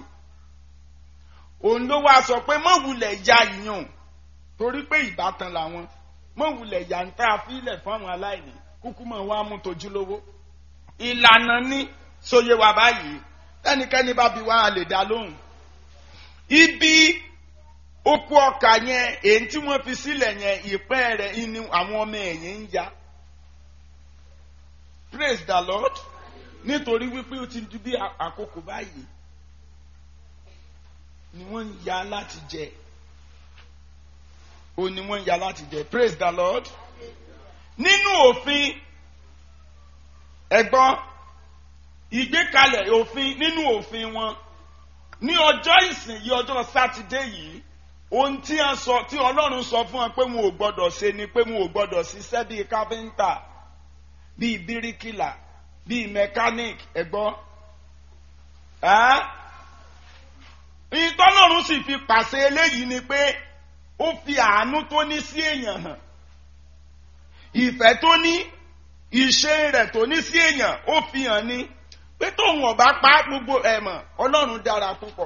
òun ló wá sọ pé mọ̀ wulẹ̀ ya ìyàn torí pé ìbátan làwọn mọ̀ wulẹ̀ ya ń tá a fílẹ̀ fún àwọn aláìní kúkú mọ̀ wá mú tojúlówó ìlànà ní sóye wa báyìí ẹnikẹ́ni bá bi wá a lè dá lóhùn ibi oko ọkà yẹn èyí tí wọ́n fi sílẹ̀ yẹn ìpẹ́ rẹ̀ ni àwọn ọmọ ẹ̀yìn ń ya praise the lord nítorí wípé ó ti di bí àkókò báyìí ni wọ́n ń ya láti jẹ ó ní wọ́n ń ya láti jẹ praise the lord nínú òfin ẹ̀gbọ́n ìgbékalẹ̀ òfin nínú òfin wọn ní ọjọ́ ìsìn yìí ọjọ́ sátidé yìí ohun tí a sọ tí ọlọ́run sọ fún wọn pé wọn ò gbọ́dọ̀ ṣe ni pé wọn ò gbọ́dọ̀ ṣiṣẹ́ bíi káfíńtà bíi bíríkìlà bíi mẹkáníìk ẹ̀gbọ́n ìtọ́lọ́run sì fi pàṣẹ eléyìí ni pé ó fi àánú tó ní sí èèyàn hàn ìfẹ́ tó ní ìṣe rẹ̀ tó ní sí èèyàn ó fi hàn ní pé tóun ọba pa gbogbo ẹ̀mọ̀ ọlọ́run dára púpọ̀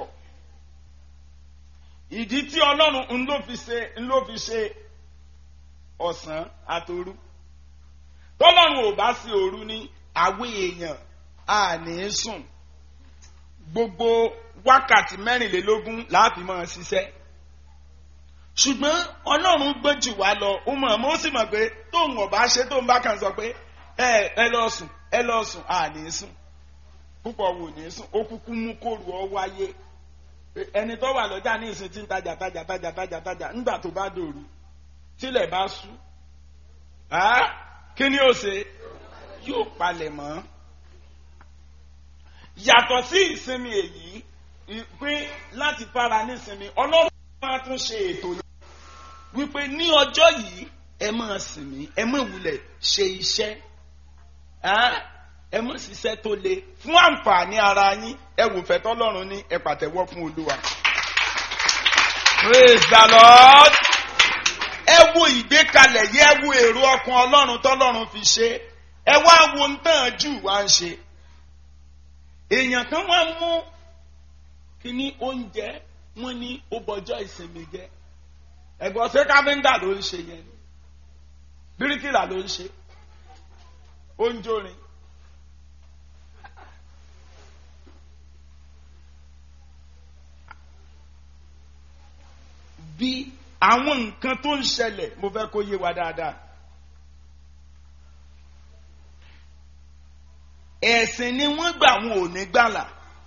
ìdí tí ọlọ́run ń ló fi ṣe ń ló fi ṣe ọ̀sán àtòru tọ́lọ́run ò bá sí òru ní àwé èèyàn a ní sùn gbogbo wákàtí mẹ́rìnlélógún láàfin máa ṣiṣẹ́ ṣùgbọ́n ọlọ́run gbọ́n jù wá lọ ó mọ̀ ó sì mọ̀ pé tóun ọba ṣe tóun bá kàn sọ pé ẹ ẹ lọ sùn ẹ lọ sùn a ní sùn púpọ̀ wò ní sùn ó kúkú mú kóru ọ wáyé ẹni tó wà lọ́jà ní ìsìn tí ń tajà tajà tajà tajà tajà nígbà tó bá dòru tílẹ̀ bá sú kí ni ó ṣe yóò palẹ̀ mọ́ yàtọ̀ sí ìsinmi èyí pé láti fara nísinmi ọlọ́run máa tún ṣe ètò yẹn wípé ní ọjọ́ yìí ẹ máa sinmi ẹ máa wulẹ̀ ṣe iṣẹ́ ẹ mọ̀ ṣiṣẹ́ tó le fún àǹfààní ara yín ẹ wò fẹ́ tọ́lọ́run ní ẹ pàtẹ́wọ́ fún olúwa. praise the lord. ẹ wo ìgbékalẹ̀ yẹ ẹ wo èrò ọkàn ọlọ́run tọ́lọ́run fi ṣe ẹ wá wo ń tàn jù wá ń ṣe. èèyàn kan wá mú kíní oúnjẹ wọn ní ó bọjọ́ ìsinmi jẹ ẹ̀gbọ́n ṣé káfíńtà ló ń ṣe yẹn ni bíríkìlà ló ń ṣe ó ń jórin. bí àwọn nǹkan tó ń ṣẹlẹ̀ mo fẹ́ kó yé wa dáadáa. ẹ̀sìn ni wọ́n gbà wọn ò ní gbàlà.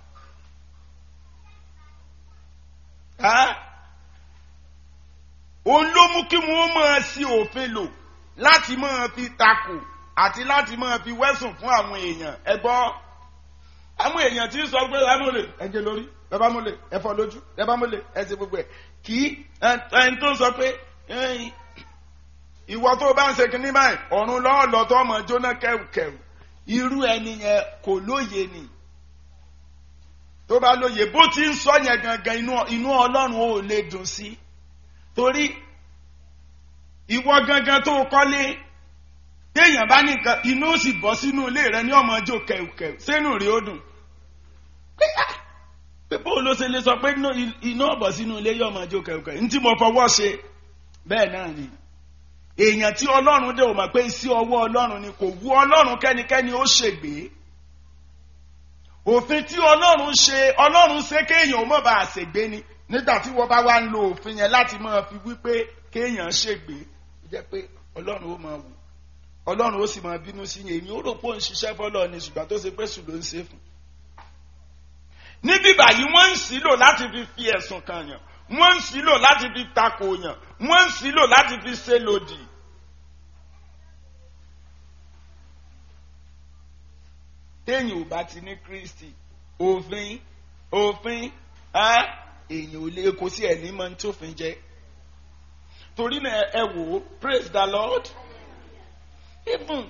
òun ló mú kí wọ́n máa sí òfin lò láti máa fi takò àti láti máa fi wẹ́sùn fún àwọn èèyàn ẹ gbọ́ àwọn èèyàn tí ń sọ pé ẹ mọ̀lẹ̀ ẹ jẹ lórí ẹ bá mọ̀lẹ̀ ẹ fọ́ lójú ẹ bá mọ̀lẹ̀ ẹ ti gbogbo ẹ̀ kì í ẹni tó ń sọ pé ìwọ tó bá ń ṣe kinní báyìí ọ̀run lọ́wọ́ lọ tó ọmọ jóná kẹrùkẹrù irú ẹni yẹn kò lóye ni tó bá lóye bó ti ń sọ yẹn gangan inú ọlọ́run ò lè dùn sí torí ìwọ gangan tó kọ́lé téèyàn bá ní nǹkan inú ó sì bọ́ sínú ilé rẹ ní ọmọ ọjọ́ kẹ̀kẹ́ sínú rí ó dùn pé ah pé bó ló ṣe lè sọ pé iná ọ̀bọ̀ sínú ilé yọ ọmọ ọjọ́ kẹ̀kẹ́ ní tí mo fọwọ́ ṣe bẹ́ẹ̀ náà ni èèyàn tí ọlọ́run dé ò mọ̀ pé sí ọwọ́ ọlọ́run ni kò wú ọlọ́run kẹ́nikẹ́ni ó ṣègbè òfin tí ọlọ́run ṣe ọlọ́run ṣe kéèyàn ó mọ̀ bá a ṣègbè ni nígbà tí wọ́n bá wá ń lo òfin yẹn láti máa fi wípé kéèyàn ṣègbè jẹ́ pé ọlọ́run ó máa wù ọlọ́run ó sì máa bínú sí yẹn èmi ó rò pé ó ń ṣiṣẹ́ fọlọ́ ni ṣùgbọ́n tó ṣe pé sùn ló ń ṣe fún. níbí báyìí wọ́n ń sílò láti fi fi ẹ̀sùn kan yàn wọ́n ń sílò láti fi takò yàn wọ́n ń sílò láti fi ṣe lòdì. téèyàn ò bá ti ní kristi òfin òfin èèyàn ò lè kó sí ẹ̀ ní mọ́ ní tófin jẹ́ torí náà ẹ wò ó praise the lord even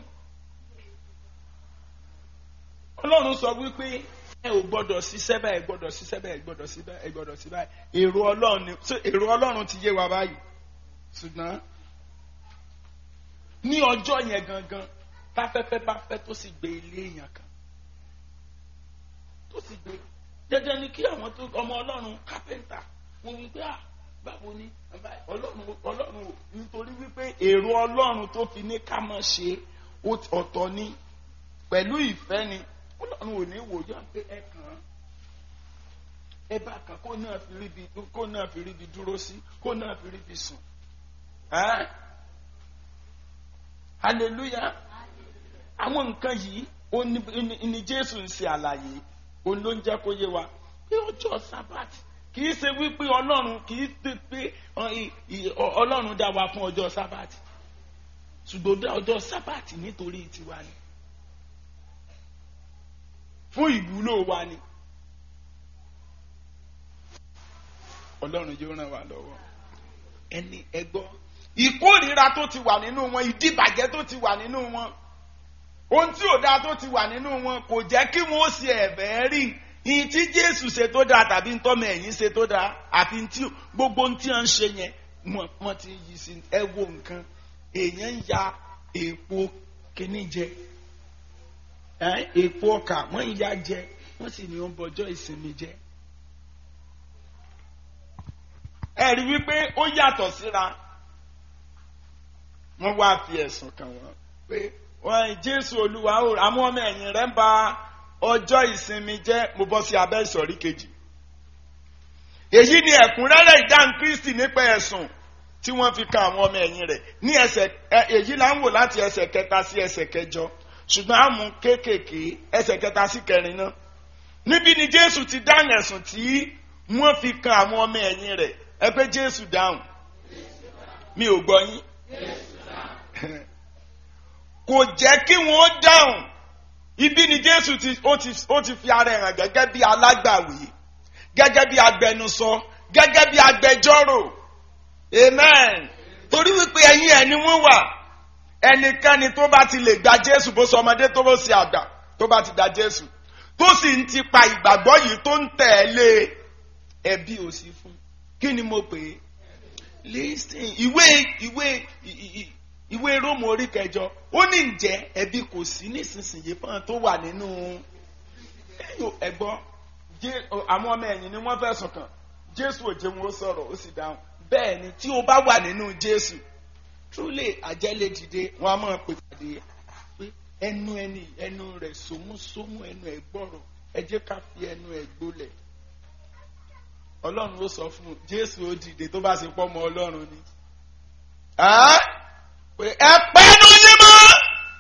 ọlọ́run sọ wípé ẹ ò gbọ́dọ̀ ṣiṣẹ́ báyìí ẹ gbọ́dọ̀ ṣiṣẹ́ báyìí ẹ gbọ́dọ̀ ṣiṣẹ́ báyìí ẹ gbọ́dọ̀ ṣiṣẹ́ báyìí èrò ọlọ́run ni so èrò ọlọ́run ti yé wa báyìí ṣùgbọ́n ní ọjọ́ yẹn gangan táfẹ́fẹ́ bá fẹ́ tó sì gbé ilé èèyàn kan tó sì gbé jẹjẹ ni kí àwọn tó ọmọ ọlọ́run kápẹ́ńtà wọ́n wí pé à báwo ni ọlọ́run ọlọ́run nítorí wípé èrò ọlọ́run tó fi ní ká mọ̀ ṣe ọ̀tọ̀ ni pẹ̀lú ìfẹ́ ni ọlọ́run ò ní wò yá pé ẹ kàn án ẹ bá kàn kó náà fi ríbi kó náà fi ríbi dúró sí kó náà fi ríbi sùn hallelujah àwọn nǹkan yìí ó ní jésù ń ṣe àlàyé òun ló ń jẹ́ kó yé wa pé ọjọ́ sábàtì kì í ṣe wípé ọlọ́run kì í ṣe pé ọlọ́run dá wa fún ọjọ́ sábàtì ṣùgbọ́n dá ọjọ́ sábàtì nítorí tiwa ni fún ìwúlò wa ni ọlọ́run yóò ràn wá lọ́wọ́ ẹni ẹgbọ́ ìkórìíra tó ti wà nínú wọn ìdíbàjẹ́ tó ti wà nínú wọn ohun tí ò dáa tó ti wà nínú wọn kò jẹ́ kí wọ́n ṣe ẹ̀bẹ̀ rí ìyìn tí jésù ṣe tó dáa tàbí ntọ́mọ ẹ̀yìn ṣe tó dáa àfi tí gbogbo ohun tí wọ́n ń ṣe yẹn wọ́n ti yí sí ẹ wo nǹkan èèyàn ń ya èèpo kíní jẹ èèpo ọkà wọ́n ń ya jẹ wọ́n sì ní wọ́n bọjọ́ ìsinmi jẹ. ẹ rí wípé ó yàtọ̀ síra wọ́n wá fi ẹ̀sùn kàn wọ́n pé wọ́n jésù olúwa àwọn ọmọ ẹ̀yìn rẹ̀ ń ba ọjọ́ ìsinmi jẹ́ mo bọ́ sí abẹ́ ìsọ̀rí kejì. èyí ni ẹ̀kúnrẹ́rẹ́ ìdáhùn kristi nípa ẹ̀sùn tí wọ́n fi kan àwọn ọmọ ẹ̀yìn rẹ̀ ní ẹsẹ̀ èyí là ń wò láti ẹsẹ̀ kẹta sí ẹsẹ̀ kẹjọ ṣùgbọ́n a mú kéékèèké ẹsẹ̀ kẹta sí kẹrin náà. níbi ni jésù ti dáhùn ẹ̀sùn tí wọ́n fi kan àwọn ọmọ ẹ̀yìn rẹ̀ ẹ pé jésù dáhùn mi ò gbọ́ yín kò jẹ́ kí wọ́n dáhùn ibi ni jésù ti ó ti ó ti fi ara ẹ̀ hàn gẹ́gẹ́ bí alágbàwí gẹ́gẹ́ bí agbẹnusọ gẹ́gẹ́ bí agbẹjọ́rò amen torí wípé ẹ̀yìn ẹ̀ ni wọ́n wà ẹnikẹ́ni tó bá ti lè gba jésù bó sọ ọmọdé tó bó ṣe àgbà tó bá ti da jésù tó sì ń ti pa ìgbàgbọ́ yìí tó ń tẹ̀lé ẹbí ò sí fún kí ni mo pè é listen ìwé ìwé ì- ì- ì- ìwé róòmù orí kẹjọ ó ní ǹjẹ́ ẹbí kò sí nísinsìnyí fún àwọn tó wà nínú ẹ̀gbọ́n Jé- àwọn ọmọ ẹ̀yìn ni wọ́n fẹ̀sùn kàn jésù ò jẹ́ wọn ó sọ̀rọ̀ ó sì dáhùn bẹ́ẹ̀ ni tí o bá wà nínú jésù truly àjẹlẹ̀ dìde wọn a máa pè pàdé pé ẹnu ẹni ẹnu rẹ̀ sómúsómú ẹnu ẹ̀ gbọ́rọ̀ ẹ jẹ́ ká fi ẹnu ẹ̀ gbólẹ̀ ọlọ́run ó sọ fún un jésù ó dìde tó bá ṣe pọ́ ọmọ ọlọ́run ni Ẹ́? pé ẹ pẹ́nu yín mọ́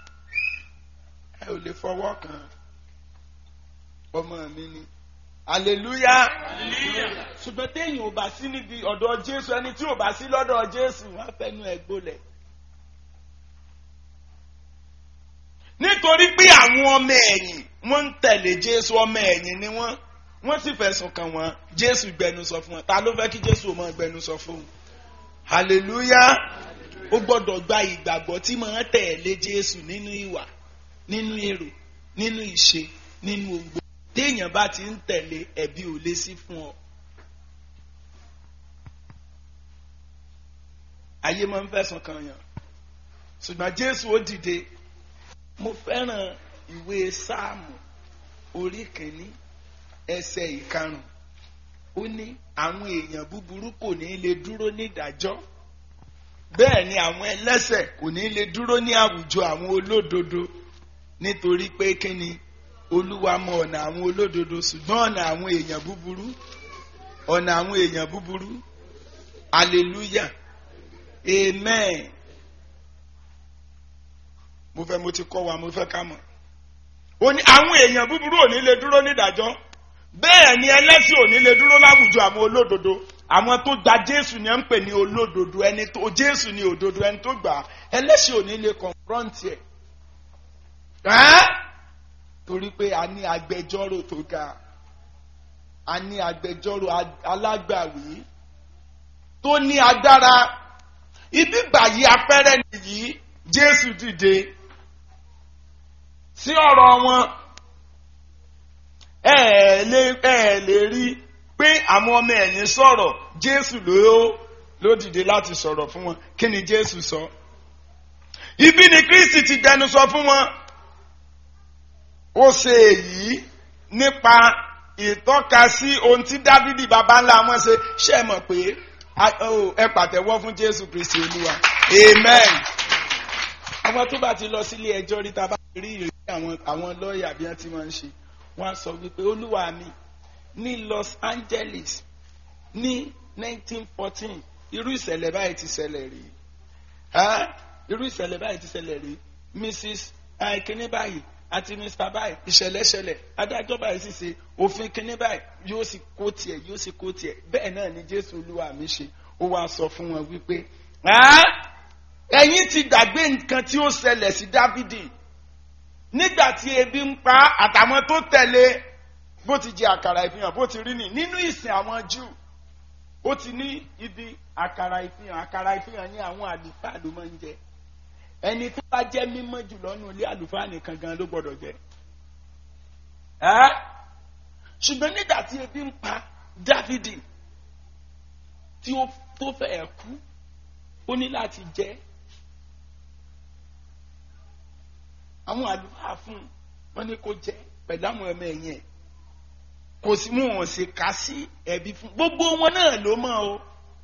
ẹ ò lè fọwọ́ kàn ọmọ mi ni hallelujah ṣùgbọ́n téèyàn ò bá sí níbi ọ̀dọ̀ jésù ẹni tí ò bá sí lọ́dọ̀ jésù wọ́n á fẹnu ẹ̀ gbólẹ̀. nítorí pé àwọn ọmọ ẹ̀yìn wọ́n ń tẹ̀lé jésù ọmọ ẹ̀yìn ni wọ́n wọ́n sì fẹ̀sùn kàn wọ́n jésù gbẹnusọ fún wọn ta ló fẹ́ kí jésù ò máa gbẹnusọ fún wọn. hallelujah ó gbọ́dọ̀ gba ìgbàgbọ́ tí máa tẹ̀lé jésù nínú ìwà nínú èrò nínú ìṣe nínú ogbó téèyàn bá ti ń tẹ̀lé ẹ̀bi ò lé sí fún ọ. ayé máa ń fẹ̀sùn kàn yàn ṣùgbọ́n jésù ó dìde mo fẹ́ràn ìwé sáàmù orí kìíní ẹsẹ̀ ìkarùn ó ní àwọn èèyàn búburú kò ní lè dúró nídàájọ́ bẹ́ẹ̀ ni àwọn ẹlẹ́sẹ̀ kò ní lè dúró ní àwùjọ àwọn olódodo nítorí pé kíni olúwa mọ ọ̀nà àwọn olódodo ṣùgbọ́n ọ̀nà àwọn èèyàn búburú ọ̀nà àwọn èèyàn búburú hallelujah amen mo fẹ́ mo ti kọ́ wa mo fẹ́ ká mọ̀ ó ní àwọn èèyàn búburú ò ní lè dúró nídàájọ́ bẹ́ẹ̀ ni ẹlẹ́sìn ò ní lè dúró láwùjọ àwọn olódodo àwọn tó gba jésù ni ẹ ń pè ní olódodo ẹni tó jésù ni òdodo ẹni tó gbà á ẹlẹ́sìn ò ní lè confront ẹ̀ ẹ́ torí pé a ní agbẹjọ́rò tó ga a ní agbẹjọ́rò a- alágbàwí tó ní agbára ibi báyìí afẹ́rẹ́ nìyí jésù dìde sí ọ̀rọ̀ wọn ẹ ẹ̀ lè ẹ ẹ̀ lè rí pé àwọn ọmọ ẹ̀yìn sọ̀rọ̀ jésù ló ló dìde láti sọ̀rọ̀ fún wọn kí ni jésù sọ ibi ni kristi ti dẹnu sọ fún wọn ó ṣe èyí nípa ìtọ́ka sí ohun tí dávidi baba ńlá wọn ṣe ṣe mọ̀ pé a- ó, ẹ pàtẹ́wọ́ fún jésù kristi olúwa amen. àwọn tó bá ti lọ sílé ẹjọ́ rí ta bá rí ìrírí àwọn àwọn lọ́ọ̀yà bí wọ́n ti máa ń ṣe wọ́n á sọ wípé olúwa mi ní los angeles ní 1914 irú ìṣẹ̀lẹ̀ báyìí ti ṣẹlẹ̀ rí Ẹ́, irú ìṣẹ̀lẹ̀ báyìí ti ṣẹlẹ̀ rí mrs kínní báyìí àti mr báyìí ìṣẹ̀lẹ̀ ṣẹlẹ̀ adájọ́ báyìí sì ṣe òfin kínní báyìí yóò sì kó tiẹ̀ yóò sì kó tiẹ̀ bẹ́ẹ̀ náà ni jésù olúwa mi ṣe ó wá sọ fún wọn wípé "Ẹ́, ẹ̀yin ti gbàgbé nǹkan tí ó ṣẹlẹ̀ sí dávidi nígbà tí ebi ń pa àtàwọn tó tẹ̀lé bó ti jẹ àkàrà ìfihàn bó ti rí ni nínú ìsìn àwọn júù ó ti ní ibi àkàrà ìfihàn àkàrà ìfihàn ní àwọn àlùfáà ló máa ń jẹ ẹni tó bá jẹ́ mímọ́ jùlọ nù ilé àlùfáà nìkan gan ló gbọ́dọ̀ jẹ ẹ́ ṣùgbọ́n nígbà tí ebi ń pa dávidi tí ó tó fẹ́ kú ó ní láti jẹ àwọn àlùfáà fún un wọn ní kó jẹ pẹ̀lú àwọn ọmọ ẹ̀yìn ẹ̀ kò sí mú wọn ṣe ká sí ẹbí fún gbogbo wọn náà ló mọ̀ o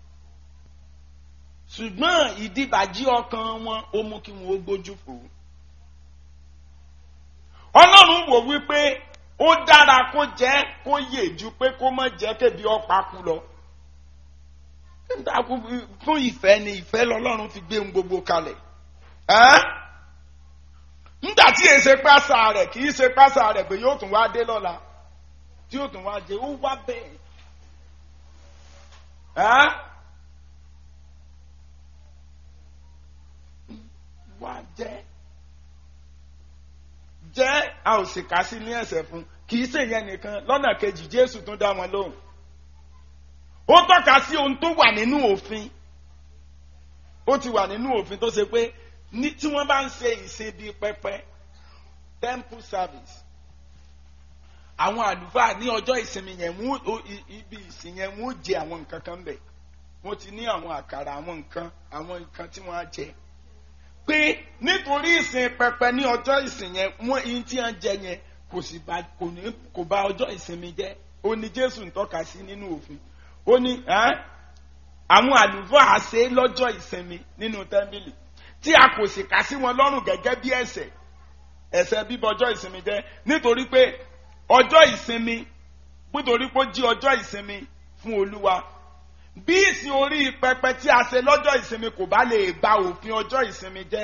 ṣùgbọ́n ìdíbàjí ọkàn wọn ó mú kí wọn ó gbójú fò ó ọlọ́run wò wípé ó dára kó jẹ́ kó yè ju pé kó má jẹ́ kébi ọ̀pá kú lọ nígbà kú fún ìfẹ́ ni ìfẹ́ lọ́lọ́run fi gbé ohun gbogbo kalẹ̀ ẹ́ nígbà tí èyí ṣe pásá rẹ̀ kì í ṣe pásá rẹ̀ pé yóò tún wá dé lọ́la tí yóò tún wá dé ó wá bẹ́ẹ̀ ẹ́ wá jẹ́ jẹ́ a ò sì kà sí ní ẹ̀sẹ̀ fún kì í ṣe yẹn nìkan lọ́nà kejì Jésù tún dá wọn lóhùn ó tọ́ka sí ohun tó wà nínú òfin ó ti wà nínú òfin tó ṣe pé ní tí wọ́n bá ń ṣe ìṣe bíi pẹpẹ temple service àwọn àlùfáà ní ọjọ́ ìsinmi yẹn mú ibi ìsìn yẹn mú jẹ àwọn nǹkan kan bẹ̀ wọ́n ti ní àwọn àkàrà àwọn nǹkan àwọn nǹkan tí wọ́n á jẹ pé nítorí ìsìn pẹpẹ ní ọjọ́ ìsìn yẹn wọ́n ihun tí wọ́n jẹ yẹn kò sì bá kò ní kò bá ọjọ́ ìsinmi jẹ́ ó ní Jésù ń tọ́ka sí nínú òfin ó ní àwọn àlùfáà ṣe lọ́jọ́ ìsinmi nínú tẹ́ḿbìlì tí a kò sì kà sí wọn lọ́rùn gẹ́gẹ́ bí ẹ̀ṣẹ̀ ẹ̀ṣẹ̀ bíbọ ọjọ́ ìsinmi jẹ́ nítorí pé ọjọ́ ìsinmi nítorí pé ó jí ọjọ́ ìsinmi fún Olúwa bí ìsìn orí pẹpẹ tí a ṣe lọ́jọ́ ìsinmi kò bá lè ba òfin ọjọ́ ìsinmi jẹ́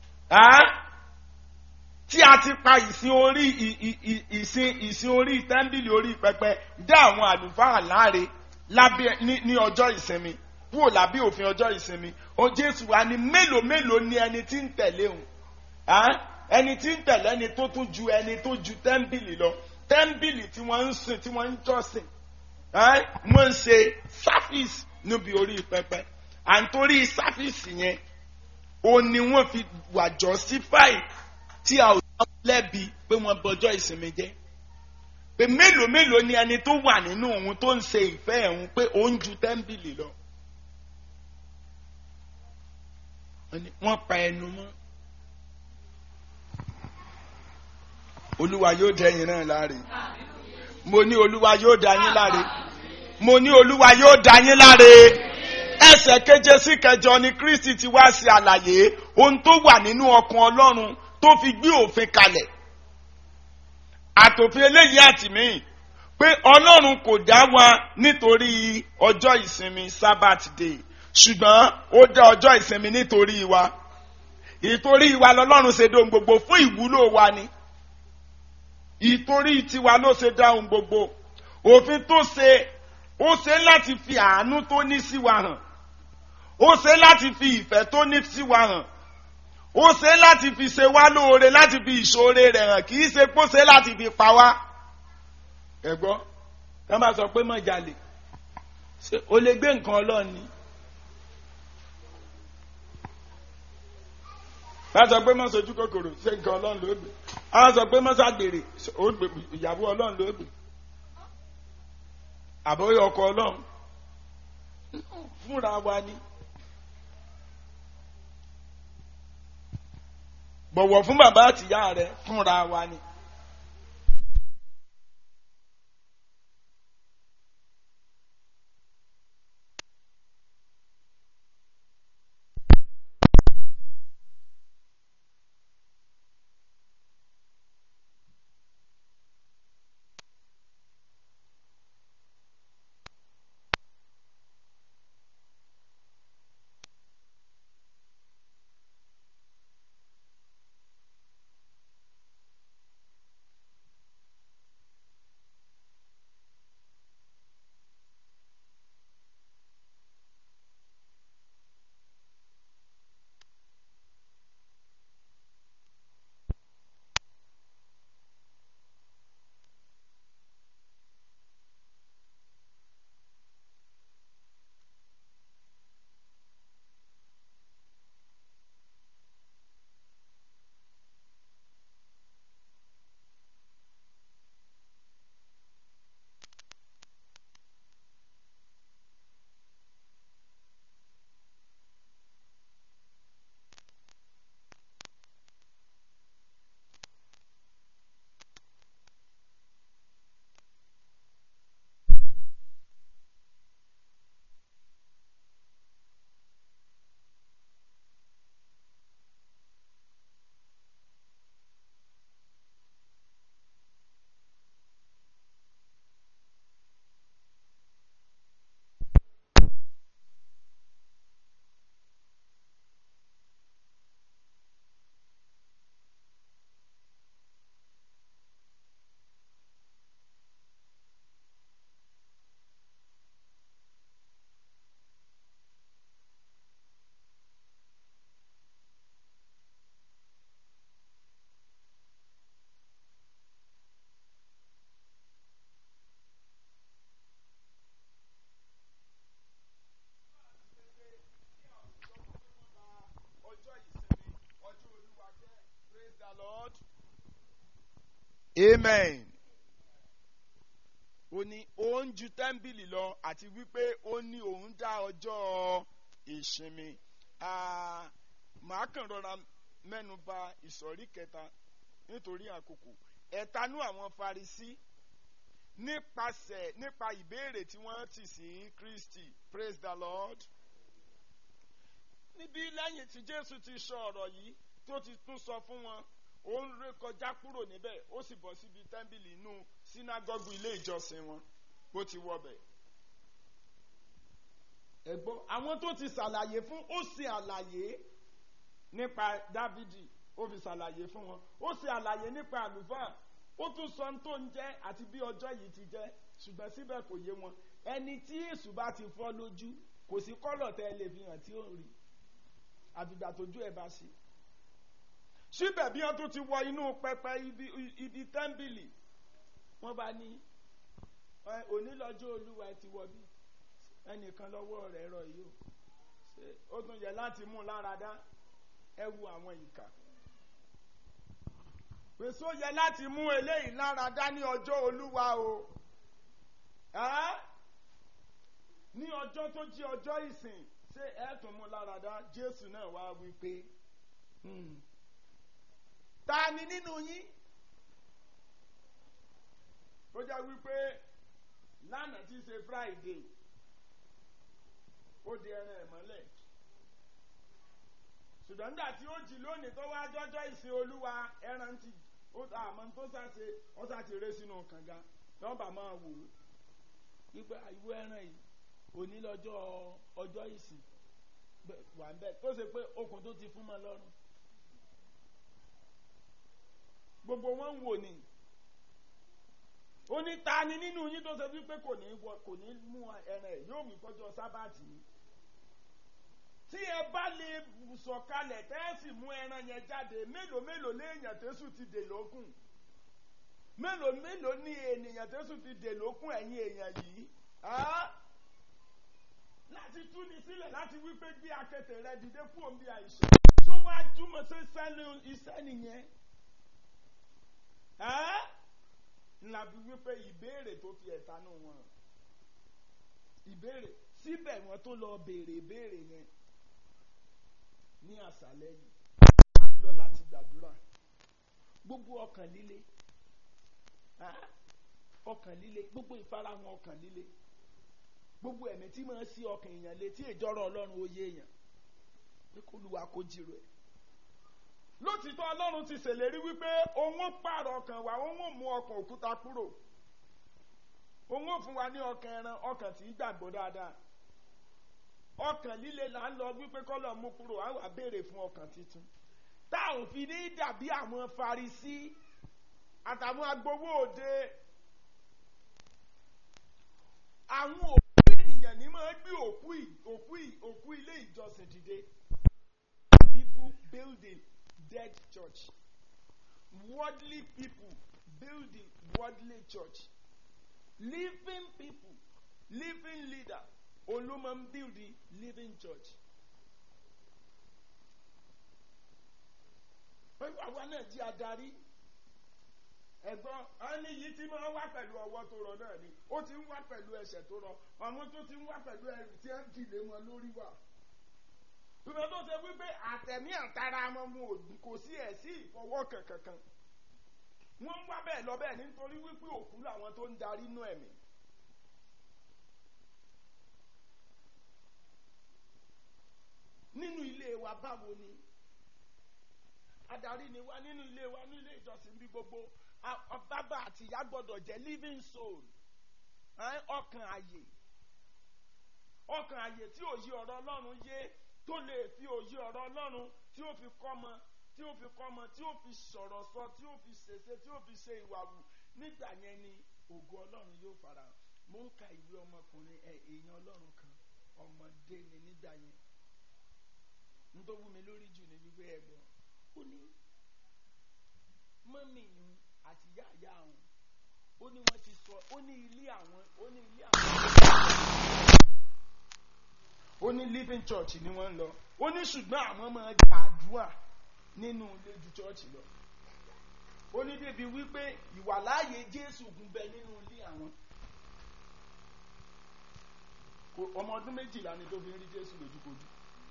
tí a ti pa ìsìn orí ìsìn ìsìn orí tẹ́ḿbìlì orí pẹpẹ dá àwọn àlùfáà láre lábẹ́ ní ọjọ́ ìsinmi kúrò lábẹ́ òfin ọjọ́ ìsinmi o Jésù wa ni mélòó mélòó ni ẹni tí ń tẹ̀lé òun ẹni tí ń tẹ̀lé ẹni tó tún ju ẹni tó ju tẹ́ḿbìlì lọ tẹ́ḿbìlì tí wọ́n ń sìn tí wọ́n ń jọ́sìn wọ́n ń ṣe sáfíìsì níbi orí pẹpẹ à ń torí sáfíìsì yẹn o ni wọ́n fi wà justify tí a ò dá lẹ́bi pé wọ́n bọjọ́ ìsinmi jẹ́ pé mélòó mélòó ni ẹni tó wà nínú òun tó ń ṣe ìfẹ́ ẹ̀hún pé ó ń ju tẹ́ḿbìlì lọ. wọ́n pa ẹnu mọ́. olúwa yóò dẹ́yìn náà láre. mo ní olúwa yóò dá yín láre. mo ní olúwa yóò dá yín láre. ẹsẹ̀ keje sí kẹjọ ni kristi ti wá sí àlàyé ohun tó wà nínú ọkàn ọlọ́run tó fi gbé òfin kalẹ̀. àtòfin eléyìí àtìmíì pé ọlọ́run kò dá wa nítorí ọjọ́ ìsinmi sabbath day ṣùgbọ́n ó dá ọjọ́ ìsinmi nítorí wa ìtorí wa lọ́lọ́run ṣe dóhun gbogbo fún ìwúlò wa ni ìtorí tiwa ló ṣe dá ohun gbogbo òfin tó ṣe ó ṣe láti fi àánú tó ní sí wa hàn ó ṣe láti fi ìfẹ́ tó ní sí wa hàn ó ṣe láti fi ṣe wá lóore láti fi ìṣoore rẹ̀ hàn kì í ṣe pé ó ṣe láti fi pa wá ẹ gbọ́ ká máa sọ pé má jalè ṣé o lè gbé nǹkan ọlọ́run ni. bá sọ pé má sojú kòkòrò ṣé nǹkan ọlọ́run ló gbé á sọ pé má ṣàgbèrè ó gbé ìyàwó ọlọ́run ló gbé àbóyọ ọkọ ọlọ́run fúnra wa ni. bọ̀wọ̀ fún bàbá àtìyá rẹ fúnra wa ni. Amen. ó ní òun ju tẹ́ḿbìlì lọ àti wípé ó ní òun dá ọjọ́ ìsinmi Ah, màá kàn rọra mẹ́nu ba ìsọ̀rí kẹta nítorí àkókò ẹ̀tanú àwọn Farisí nípasẹ̀ nípa ìbéèrè tí wọ́n tì sí Kristi praise the Lord níbi lẹ́yìn tí Jésù ti sọ ọ̀rọ̀ yìí tó ti tún sọ fún wọn ó ń ré kọjá kúrò níbẹ̀ ó sì bọ́ síbi tẹ́ḿbìlì inú sínágọ́gù ilé ìjọsìn wọn bó ti wọbẹ̀. ẹ̀gbọ́n àwọn tó ti ṣàlàyé fún ó ṣe àlàyé nípa Dávidi ó fi ṣàlàyé fún wọn ó ṣe àlàyé nípa àlùfáà ó tún sọ ohun tó ń jẹ́ àti bí ọjọ́ yìí ti jẹ́ ṣùgbọ́n síbẹ̀ kò yé wọn ẹni tí èṣù bá ti fọ́ lójú kò sí kọ́lọ̀ tẹ́ ẹ lè fi hàn tí ó rí àfìgbà tójú ẹ̀ bá ṣe síbẹ̀ bí wọ́n tún ti wọ inú pẹpẹ ibi ibi tẹ́ḿbìlì wọ́n bá ní ẹ, òní lọ́jọ́ olúwa ẹ ti wọ bí ẹnìkan lọ́wọ́ rẹ̀ rọ yìí o ṣé ó tún yẹ láti mú un lára dá ẹ wu àwọn ìkà pèsè ó yẹ láti mú eléyìí lára dá ní ọjọ́ olúwa o ẹ́ ní ọjọ́ tó jí ọjọ́ ìsìn ṣé ẹ tún mú un lára dá jésù náà wá wí pé hmm, ta ni nínú yín tó jẹ́ wípé lánàá tí í ṣe friday ó di ẹran ẹ̀ mọ́lẹ̀ ṣùgbọ́n nígbà tí ó jí lónìí tó wá jọ́jọ́ ìsìn olúwa ẹran ti ó àmọ́ tó ṣàṣe ó ṣàti ré sínú kànga nọ́mbà máa wò ó wípé ìwé ẹran yìí òní lọ́jọ́ ọjọ́ ìsìn bẹ- wà ń bẹ̀ tó ṣe pé okùn tó ti fún mọ́ lọ́rùn gbogbo wọn ń wò ní ó ní ta ni nínú yín tó ṣe wípé kò ní wọ kò ní mú ẹran ẹ yóò mú kọjọ sábàtì ni tí ẹ bá lè sọ̀kalẹ̀ tẹ́ ẹ sì mú ẹran yẹn jáde mélòó mélòó léèyàn tẹ́sù ti dè lókun mélòó mélòó ní ènìyàn tẹ́sù ti dè lókun ẹ̀yin èèyàn yìí á láti tú ni sílẹ̀ láti wípé gbé akẹtẹ̀ rẹ dìde kú òun bí àìsàn tó wá túmọ̀ sí sẹ́nu iṣẹ́ nìyẹn ẹ́ ńlá fi wípé ìbéèrè tó fi ẹ̀tanú wọn ìbéèrè síbẹ̀ wọ́n tó lọ béèrè ìbéèrè yẹn ní àṣálẹ́ yìí a lọ láti gbàdúrà gbogbo ọkàn líle ah, ọkàn líle gbogbo ìfarahàn ọkàn líle gbogbo ẹ̀mí tí máa ń sí ọkàn èèyàn létí ìjọrọ̀ ọlọ́run ó yé èèyàn pé kó lu wa kó jírò ẹ̀ lótìtọ́ ọlọ́run ti ṣèlérí wípé òun ó pààrọ̀ ọkàn wa òun ó mú ọkàn òkúta kúrò òun ó fún wa ní ọkàn ẹran ọkàn tí í gbàgbọ́ dáadáa ọkàn líle là ń lọ wípé kọ́lọ̀ mú kúrò á wà béèrè fún ọkàn tuntun tá ò fi ní dàbí àwọn Farisí àtàwọn agbowó òde àwọn òkú ènìyàn ní máa gbé òkú ì- òkú ì- òkú ilé ìjọsìn dìde people building dead church worldly people building worldly church living people living leader olóma ń build the living church. àwa náà jí adarí ẹ̀gbọ́n ẹni yìí tí máa ń wá pẹ̀lú ọwọ́ tó rọ náà ni ó ti ń wá pẹ̀lú ẹsẹ̀ tó rọ àwọn tó ti ń wá pẹ̀lú ẹrù tí ẹ ń dìlé wọn lórí wà ìgbà tó ṣe wípé àtẹ̀mí àtara wọn mu òdì kò sí ẹ̀ sí ìfọwọ́ kankan wọ́n ń wá bẹ́ẹ̀ lọ bẹ́ẹ̀ nítorí wípé òkú làwọn tó ń darí inú ẹ̀mí. nínú ilé wa báwo ni adarí ni wá nínú ilé wa nínú ilé ìjọsìn bí gbogbo a- a- bàbá àti ìyá gbọ́dọ̀ jẹ́ living soul ẹ́, ọkàn àyè ọkàn àyè tí òye ọ̀rọ̀ Ọlọ́run yé tó lè fi òye ọ̀rọ̀ Ọlọ́run tí ó fi kọ́mọ tí ó fi kọ́mọ tí ó fi sọ̀rọ̀ sọ tí ó fi ṣèṣe tí ó fi ṣe ìwà wù nígbà yẹn ni ògo Ọlọ́run yóò fara hàn mo ń ka ìwé ọmọkùnrin ẹ èèyàn Ọlọ́run kan ọmọdé ni nígbà yẹn nítorí wú mi lórí jù ní wípé ẹ̀gbọ́n ó ní mọ́mì ìhun àti ìyá ìyá àwọn ó ní wọ́n ti sọ ó ní ilé àwọn ó ní ilé àwọn ó ní living church ni wọ́n ń lọ ó ní ṣùgbọ́n àwọn máa gbàdúrà nínú ilé ju church lọ ó ní débi wípé ìwàláàyè Jésù gùn bẹ nínú ilé àwọn kò- ọmọ ọdún méjìlá ni tó fi ń rí jésù lójúkojú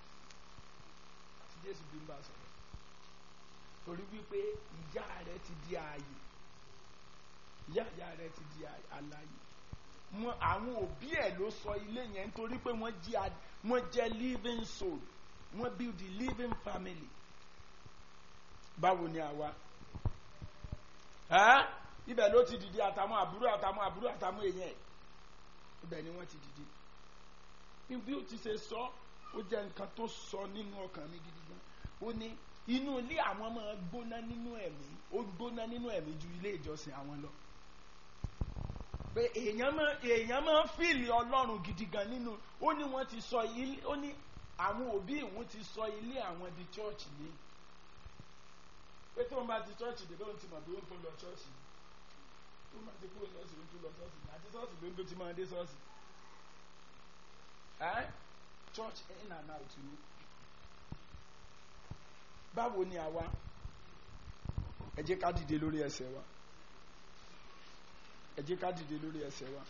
tí jésù bí ń bá sọ̀rọ̀ torí wípé ìyá rẹ ti di ààyè ìyá ìyá rẹ ti di àlàyé wọn àwọn òbí ẹ ló sọ ilé yẹn nítorí pé wọ́n jí a wọ́n jẹ́ living soul wọ́n build the living family báwo ni àwa ẹ́ ibẹ̀ ló ti dìde àtàwọn àbúrò àtàwọn àbúrò àtàwọn èèyàn ẹ̀ ibẹ̀ ni wọ́n ti dìde bí bí ó ti ṣe sọ ó jẹ́ nǹkan tó sọ nínú ọkàn mi gidi gan ó ní inú ilé àwọn máa gbóná nínú ẹ̀mí ó gbóná nínú ẹ̀mí ju ilé ìjọsìn àwọn lọ pé èèyàn máa èèyàn máa ń fìlì ọlọ́run gidi gan nínú ó ní wọ́n ti sọ ilé ó ní àwọn òbí ìwọ̀n ti sọ ilé àwọn di chọ́ọ̀chì ní pé tí wọ́n bá ti chọ́ọ̀chì dé lóun ti mọ̀ bí wọ́n tó lọ chọ́ọ̀chì tó máa ti kúrò lọ́sì ló ń tó lọ chọ́ọ̀chì àti chọ́ọ̀chì ló ń tó ti máa dé chọ́ọ̀chì ẹ́ church in and out ni báwo ni àwa ẹ jẹ́ ká dìde lórí ẹsẹ̀ wa ẹ jẹ́ ká dìde lórí ẹsẹ̀ wa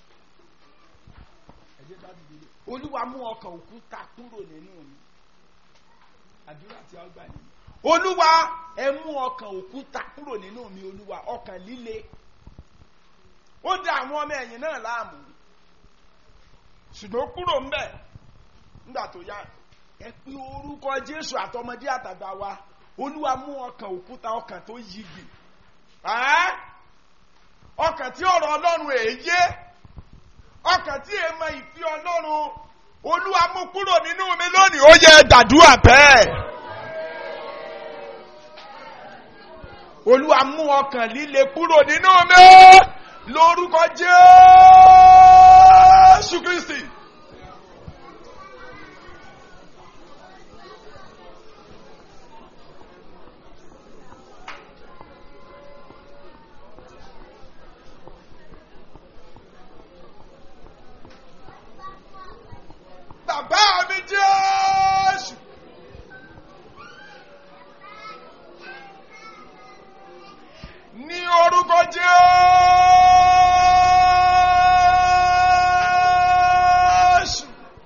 ẹ jẹ́ ká dìde lórí olúwa mú ọkàn òkúta kúrò nínú mi àdúrà tí a gbà nìyí olúwa ẹ mú ọkàn òkúta kúrò nínú mi olúwa ọkàn líle ó dá àwọn ọmọ ẹ̀yìn náà láàmú ṣùgbọ́n kúrò ń bẹ̀ nígbà tó yá ẹ pé orúkọ jésù àtọmọdé àtàgbà wa olúwa mú ọkàn òkúta ọkàn tó yí gbì ẹ́ ọkàn tí ọ̀rọ̀ ọlọ́run èyé ọkàn tí èèmọ ìfi ọlọ́run olúwa mú kúrò nínú mi lónìí ó yẹ dàdúrà bẹ́ẹ̀ olúwa mú ọkàn líle kúrò nínú mi lórúkọ jésù kristi. bàbá mi jésù. ní orúkọ jésù.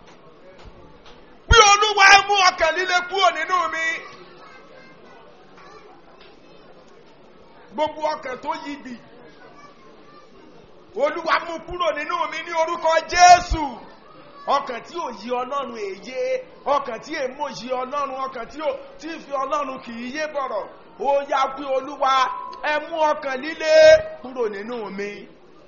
bí olúwa ẹ mú ọkàn líle kúrò nínú mi. gbogbo ọkàn tó yí bì. olúwa mú kúrò nínú mi ní orúkọ jésù ọkàn tí ò yí ọlọ́run èyé ọkàn tí èmo yí ọlọ́run ọkàn tí ò tí ì fi ọlọ́run kì í yé bọ̀rọ̀ ó yá pé olúwa ẹ mú ọkàn líle kúrò nínú mi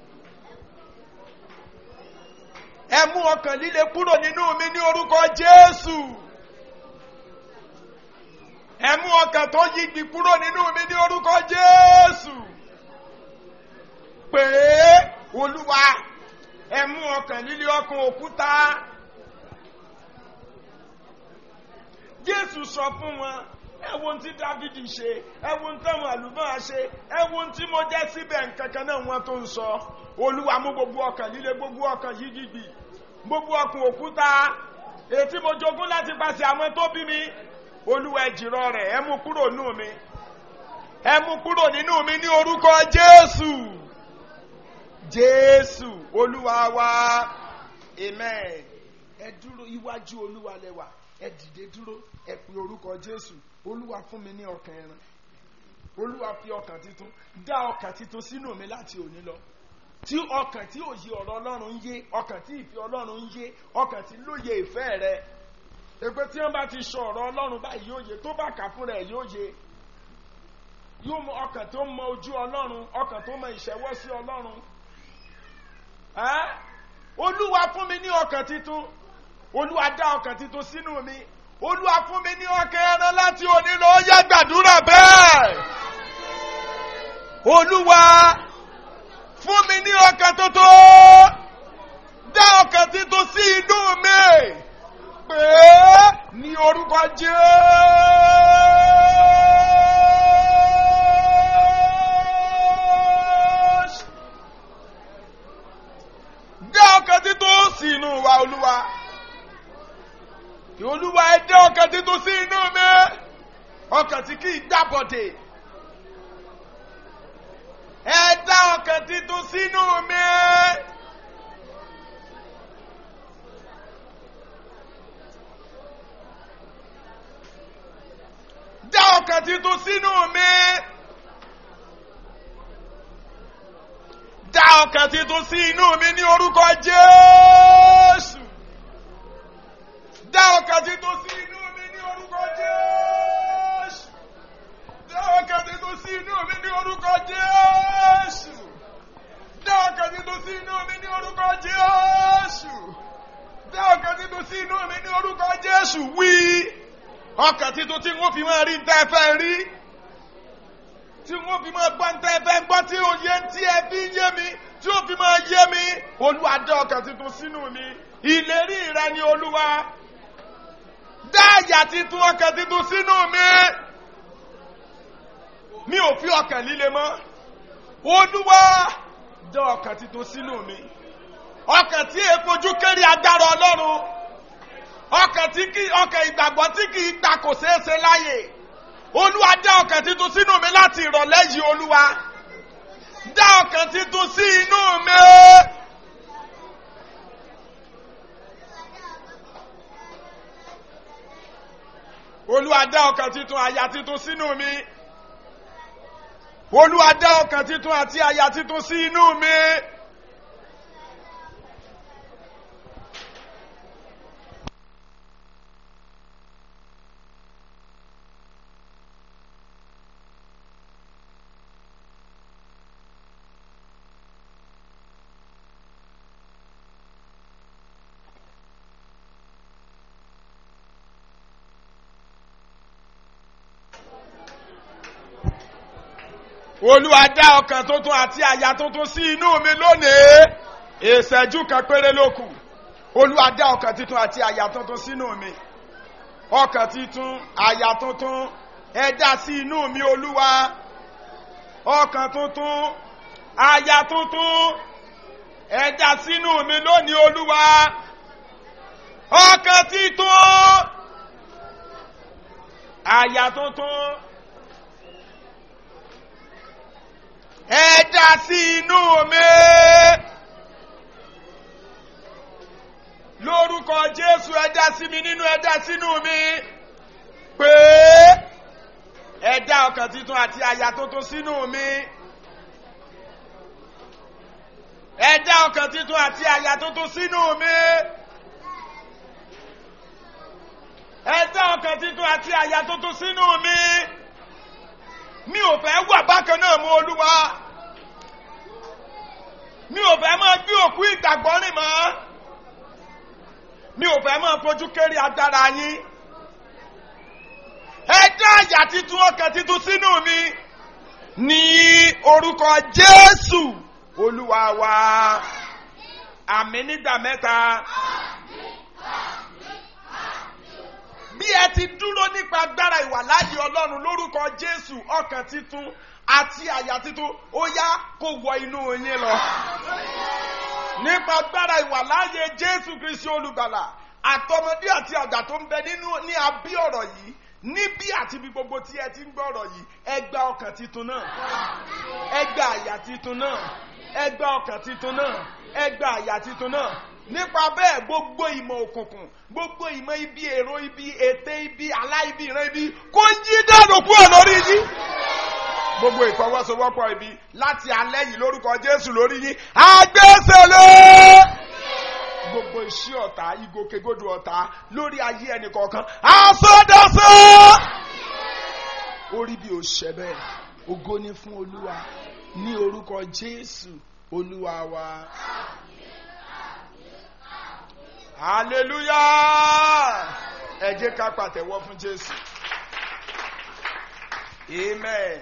ẹ mú ọkàn líle kúrò nínú mi ní orúkọ jésù ẹ mú ọkàn tó yígbì kúrò nínú mi ní orúkọ jésù pé olúwa ẹ mú ọkàn líle ọkàn òkúta jésù sọ fún wọn ẹ wo ohun tí dávidi ṣe ẹ wo ohun táwọn àlùmọ́ọ́ ṣe ẹ wo ohun tí mo jẹ́ síbẹ̀ nkankan náà wọ́n tó ń sọ olúwa mú gbogbo ọkàn líle gbogbo ọkàn yígìgbì gbogbo ọkàn òkúta ètí mo jogún láti pàṣẹ àwọn tó bí mi olúwa ẹ jìrọ rẹ̀ ẹ mú kúrò nínú mi ẹ mú kúrò nínú mi ní orúkọ jésù jésù olúwa wa amen ẹ dúró iwájú olúwa lẹwà ẹ dìde dúró ẹ pe orúkọ jésù olúwa fún mi ní ọkàn ẹran olúwa fi ọkàn titun dá ọkàn titun sínú mi láti òní lọ tí ọkàn tí òye ọ̀rọ̀ ọlọ́run ń yé ọkàn tí ìfẹ́ ọlọ́run ń yé ọkàn tí lóye ìfẹ́ rẹ èpè tí wọ́n bá ti sọ ọ̀rọ̀ ọlọ́run báyìí yóò yé tó bá kà fún rẹ̀ yóò yé yóò mọ ọkàn tó mọ ojú ọlọ́run ọkàn tó mọ ìṣẹ́wọ́ sí ọlọ́run olúwa fún mi ní ọkàn titun olúwa dá ọkàn titun sínú mi olúwa fún mi ní ọkàn ẹran láti òní lọ ó yá gbàdúrà bẹ́ẹ̀ olúwa fún mi ní ọkàn tuntun dá ọkàn titun sí inú mi pé ní orúkọ jésù dá ọkàn titun sí inú wa olúwa olúwa ẹ dá ọkàn titun sí inú mi ọkàn tí kì í gbàbọdè ẹ dá ọkàn titun sínú mi ọkàn titun sínú mi. dá ọkàn titun sí inú mi ní orúkọ jésù. dá ọkàn titun sí inú mi ní orúkọ jésù. dá ọkàn titun sí inú mi ní orúkọ jésù. dá ọkàn titun sí inú mi ní orúkọ jésù. dá ọkàn titun sí inú mi ní orúkọ jésù wí. ọkàn titun tí wọ́n fi máa rí tẹ́ fẹ́ rí tí wọ́n fi máa gbọ́ ntẹ́ fẹ́ gbọ́ tí òye tí ẹ fi ń yé mi tí ó fi máa yé mi olúwa dá ọkàn tuntun sínú mi ìlérí rẹ ni olúwa dá àyà titun ọkàn tuntun sínú mi mi ò fi ọkàn líle mọ́ olúwa dá ọkàn tuntun sínú mi ọkàn tí èèfojú kéré agbára ọlọ́run ọkàn tí kì ọkàn ìgbàgbọ́ tí kì í gbà kò ṣeé ṣe láyè olúwa dá ọkàn titun sínú mi láti ìrọ̀lẹ́ yìí olúwa dá ọkàn titun sí inú mi. olúwa dá ọkàn titun àyà titun sínú mi. olúwa dá ọkàn titun àti àyà titun sí inú mi. olúwa dá ọkàn tuntun àti àyà tuntun sí inú mi lónìí ìṣẹ́jú kan péré ló kù olúwa dá ọkàn tuntun àti àyà tuntun sínú mi ọkàn tuntun àyà tuntun ẹ dá sí inú mi olúwa ọkàn tuntun àyà tuntun ẹ dá sínú mi lónìí olúwa ọkàn tuntun àyà tuntun. ẹ dá sí inú mi lórúkọ jésù ẹ dá sí mi nínú ẹ dá sínú mi pé ẹ dá ọkàn tuntun àti àyà tuntun sínú mi ẹ dá ọkàn tuntun àti àyà tuntun sínú mi ẹ dá ọkàn tuntun àti àyà tuntun sínú mi mi ò fẹ́ wà bákan náà mú olúwa mi ò fẹ́ máa gbé òkú ìgbàgbọ́ rìn mọ́ mi ò fẹ́ máa fojú kéré agbára yín ẹ dá àyà titun ọkàn titun sínú mi ní orúkọ jésù olúwa wa àmì nígbà mẹ́ta. bí ẹ ti dúró nípa agbára ìwàláyé ọlọ́run lórúkọ jésù ọkàn titun àti àyà titun ó yá kó wọ inú yín lọ. nípa agbára ìwàláyé jésù kristi olùgbàlà àtọmọdé àti àgbà tó ń bẹ nínú ní abí ọ̀rọ̀ yìí níbí àti bí gbogbo tí ẹ ti ń gbọ́ ọ̀rọ̀ yìí ẹ gba ọkàn titun náà ẹ gba àyà titun náà ẹ gba ọkàn titun náà ẹ gba àyà titun náà nípa bẹ́ẹ̀ gbogbo ìmọ̀ òkùnkùn gbogbo ìmọ̀ ibi èrò ibi ète ibi aláìbí ìran ibi kó yí dànù kúrò lórí yín. gbogbo ìfọwọ́sowọ́pọ̀ ibi láti alẹ́ yìí lórúkọ jésù lórí yín agbésẹ̀lẹ̀. gbogbo iṣẹ́ ọ̀tá ìgòkègbodò ọ̀tá lórí ayé ẹnì kọ̀ọ̀kan àsọdọ̀sọ. orí bí o ṣẹ bẹ́ẹ̀ ògo ni fún olúwa ní orúkọ jésù olúwa wa hallelujah ẹ jẹ́ ká pàtẹ́wọ́ fún jésù amen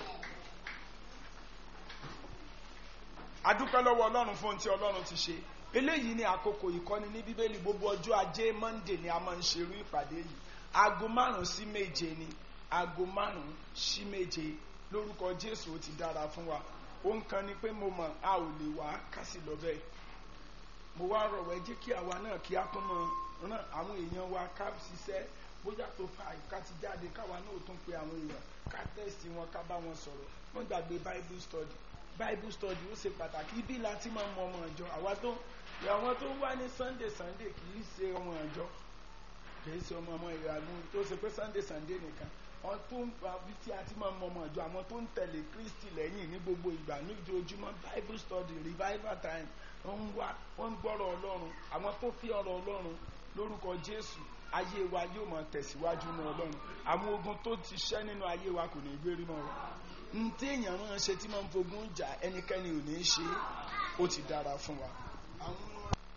adúpẹ́ lọ́wọ́ ọlọ́run fún ohun tí ọlọ́run ti ṣe eléyìí ni àkókò ìkọ́ni ní bíbélì gbogbo ọjọ́ ajé monday ni a máa ń ṣerú ìpàdé yìí aago márùn sí méje ni aago márùn sí méje lórúkọ jésù ó ti dára fún wa ohun kan ni pé mo mọ̀ a ò lè wá kásì lọ bẹ́ẹ̀ mo wá rọ̀wọ́ ẹ jẹ́ kí àwa náà kí á tún mọ ràn àwọn èèyàn wa ká ṣiṣẹ́ bóyá tó fa ká ti jáde káwa náà tún pe àwọn èèyàn ká tẹ́sì wọn ká bá wọn sọ̀rọ̀ wọ́n gbàgbé bible study bible study ó ṣe pàtàkì ibi láti máa mọ ọmọ ìjọ àwa tó àwọn tó wá ní sunday sunday kì í ṣe ọmọ ìjọ kì í ṣe ọmọ ọmọ ìyàgbọ́n tó ṣe pé sunday sunday nìkan àwọn tó ń fa bí tí a ti máa mọ ọmọ ìjọ àwọn tó ń tẹ̀lé kristi lẹ́yìn ní gbogbo ìgbà ní ojoojúmọ́ bible study revival time wọ́n ń wá wọ́n ń gbọ́rọ̀ ọlọ́run àwọn tó fi ọ̀rọ̀ ọlọ́run lórúkọ jésù ayé wa yóò máa tẹ̀síwájú ní ọlọ́run àwọn ogun tó ti ṣẹ́ nínú ayé wa kò ní í gbérí mọ́ wa n tí èèyàn máa ń ṣe tí máa ń fogun jà ẹnikẹ́ni ò ní í ṣe é ó ti dára fún wa. àwọn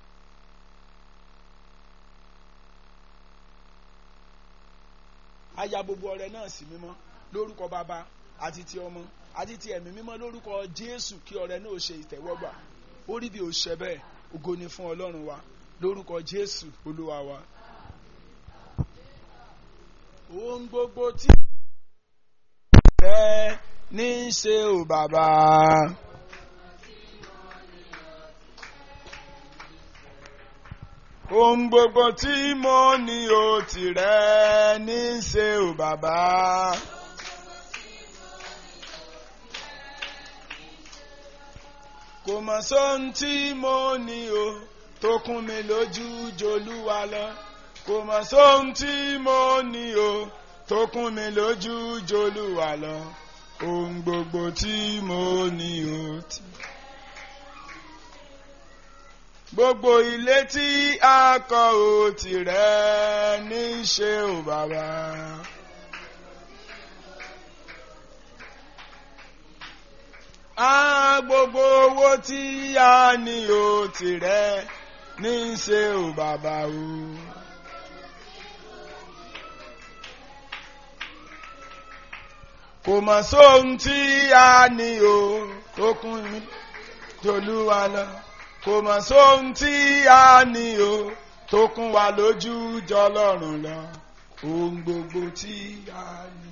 aya gbogbo ọrẹ náà sí mímọ́ lórúkọ bàbá àti ti ọmọ àti ti ẹ̀mí mímọ́ lórúkọ jésù kí ọrẹ náà ṣe ìtẹ́wọ́gbà ó rí bí ó ṣe bẹ́ẹ̀ ògo ni fún ọlọ́run wa lórúkọ jésù olúwa wa. ohun gbogbo tí rẹ ní í ṣe ò bàbá. ohun gbogbo tí mo ní o tìrẹ ní í ṣe ò bàbá. kò mọ̀ sóhun tí mo ní o tó kún mi lójú jolúwa lọ kò mọ̀ sóhun tí mo ní o tó kún mi lójú jolúwa lọ ohun gbogbo tí mo ní o ti. gbogbo ilé tí a kọ́ o tìrẹ ní í ṣe ò bàbá. a gbogbo owó tí a ní o tìrẹ ní í ṣe ò bàbá o. kò mọ̀ sóhun tí a ní o tó kún mi tolúwa lọ kò mọ̀ sóhun tí a ní o tó kún wa lójú jọlọ́run lọ ohun gbogbo tí a ní.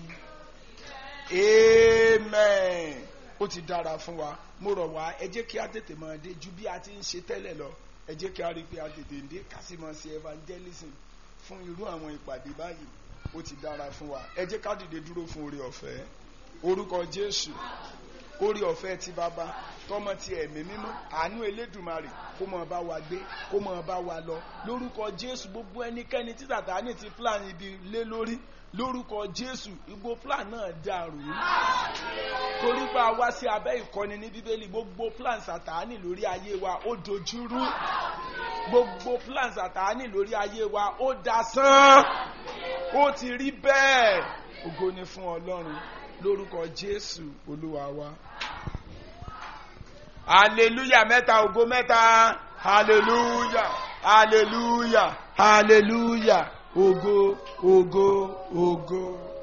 amen ó ti dára fún wa mo rọ̀ wá ẹ jẹ́ kí a tètè máa dé ju bí a ti ń ṣe tẹ́lẹ̀ lọ ẹ jẹ́ kí a rí i pé a tètè dé ká sì máa ṣe evangelism fún irú àwọn ìpàdé báyìí ó ti dára fún wa ẹ jẹ́ ká dìde dúró fún oore ọ̀fẹ́ orúkọ Jésù oore ọ̀fẹ́ ti bàbá tọmọ ti ẹ̀mí mímọ́ àánú Elédùmarè kó máa bá wa gbé kó máa bá wa lọ lórúkọ Jésù gbogbo ẹnikẹ́ni tí Sátánì ti plan ibi lé lórí lórúkọ Jésù igbó plan náà dàrú torí pé a wá sí abẹ́ ìkọ́ni ní bíbélì gbogbo plan Sátánì lórí ayé wa ó dojúrú gbogbo plan Sátánì lórí ayé wa ó dasán ó ti rí bẹ́ẹ̀ ògo ni fún Ọlọ́run lórúkọ Jésù Olúwa wa hallelujah mẹ́ta ògo mẹ́ta hallelujah hallelujah hallelujah ògo ògo ògo.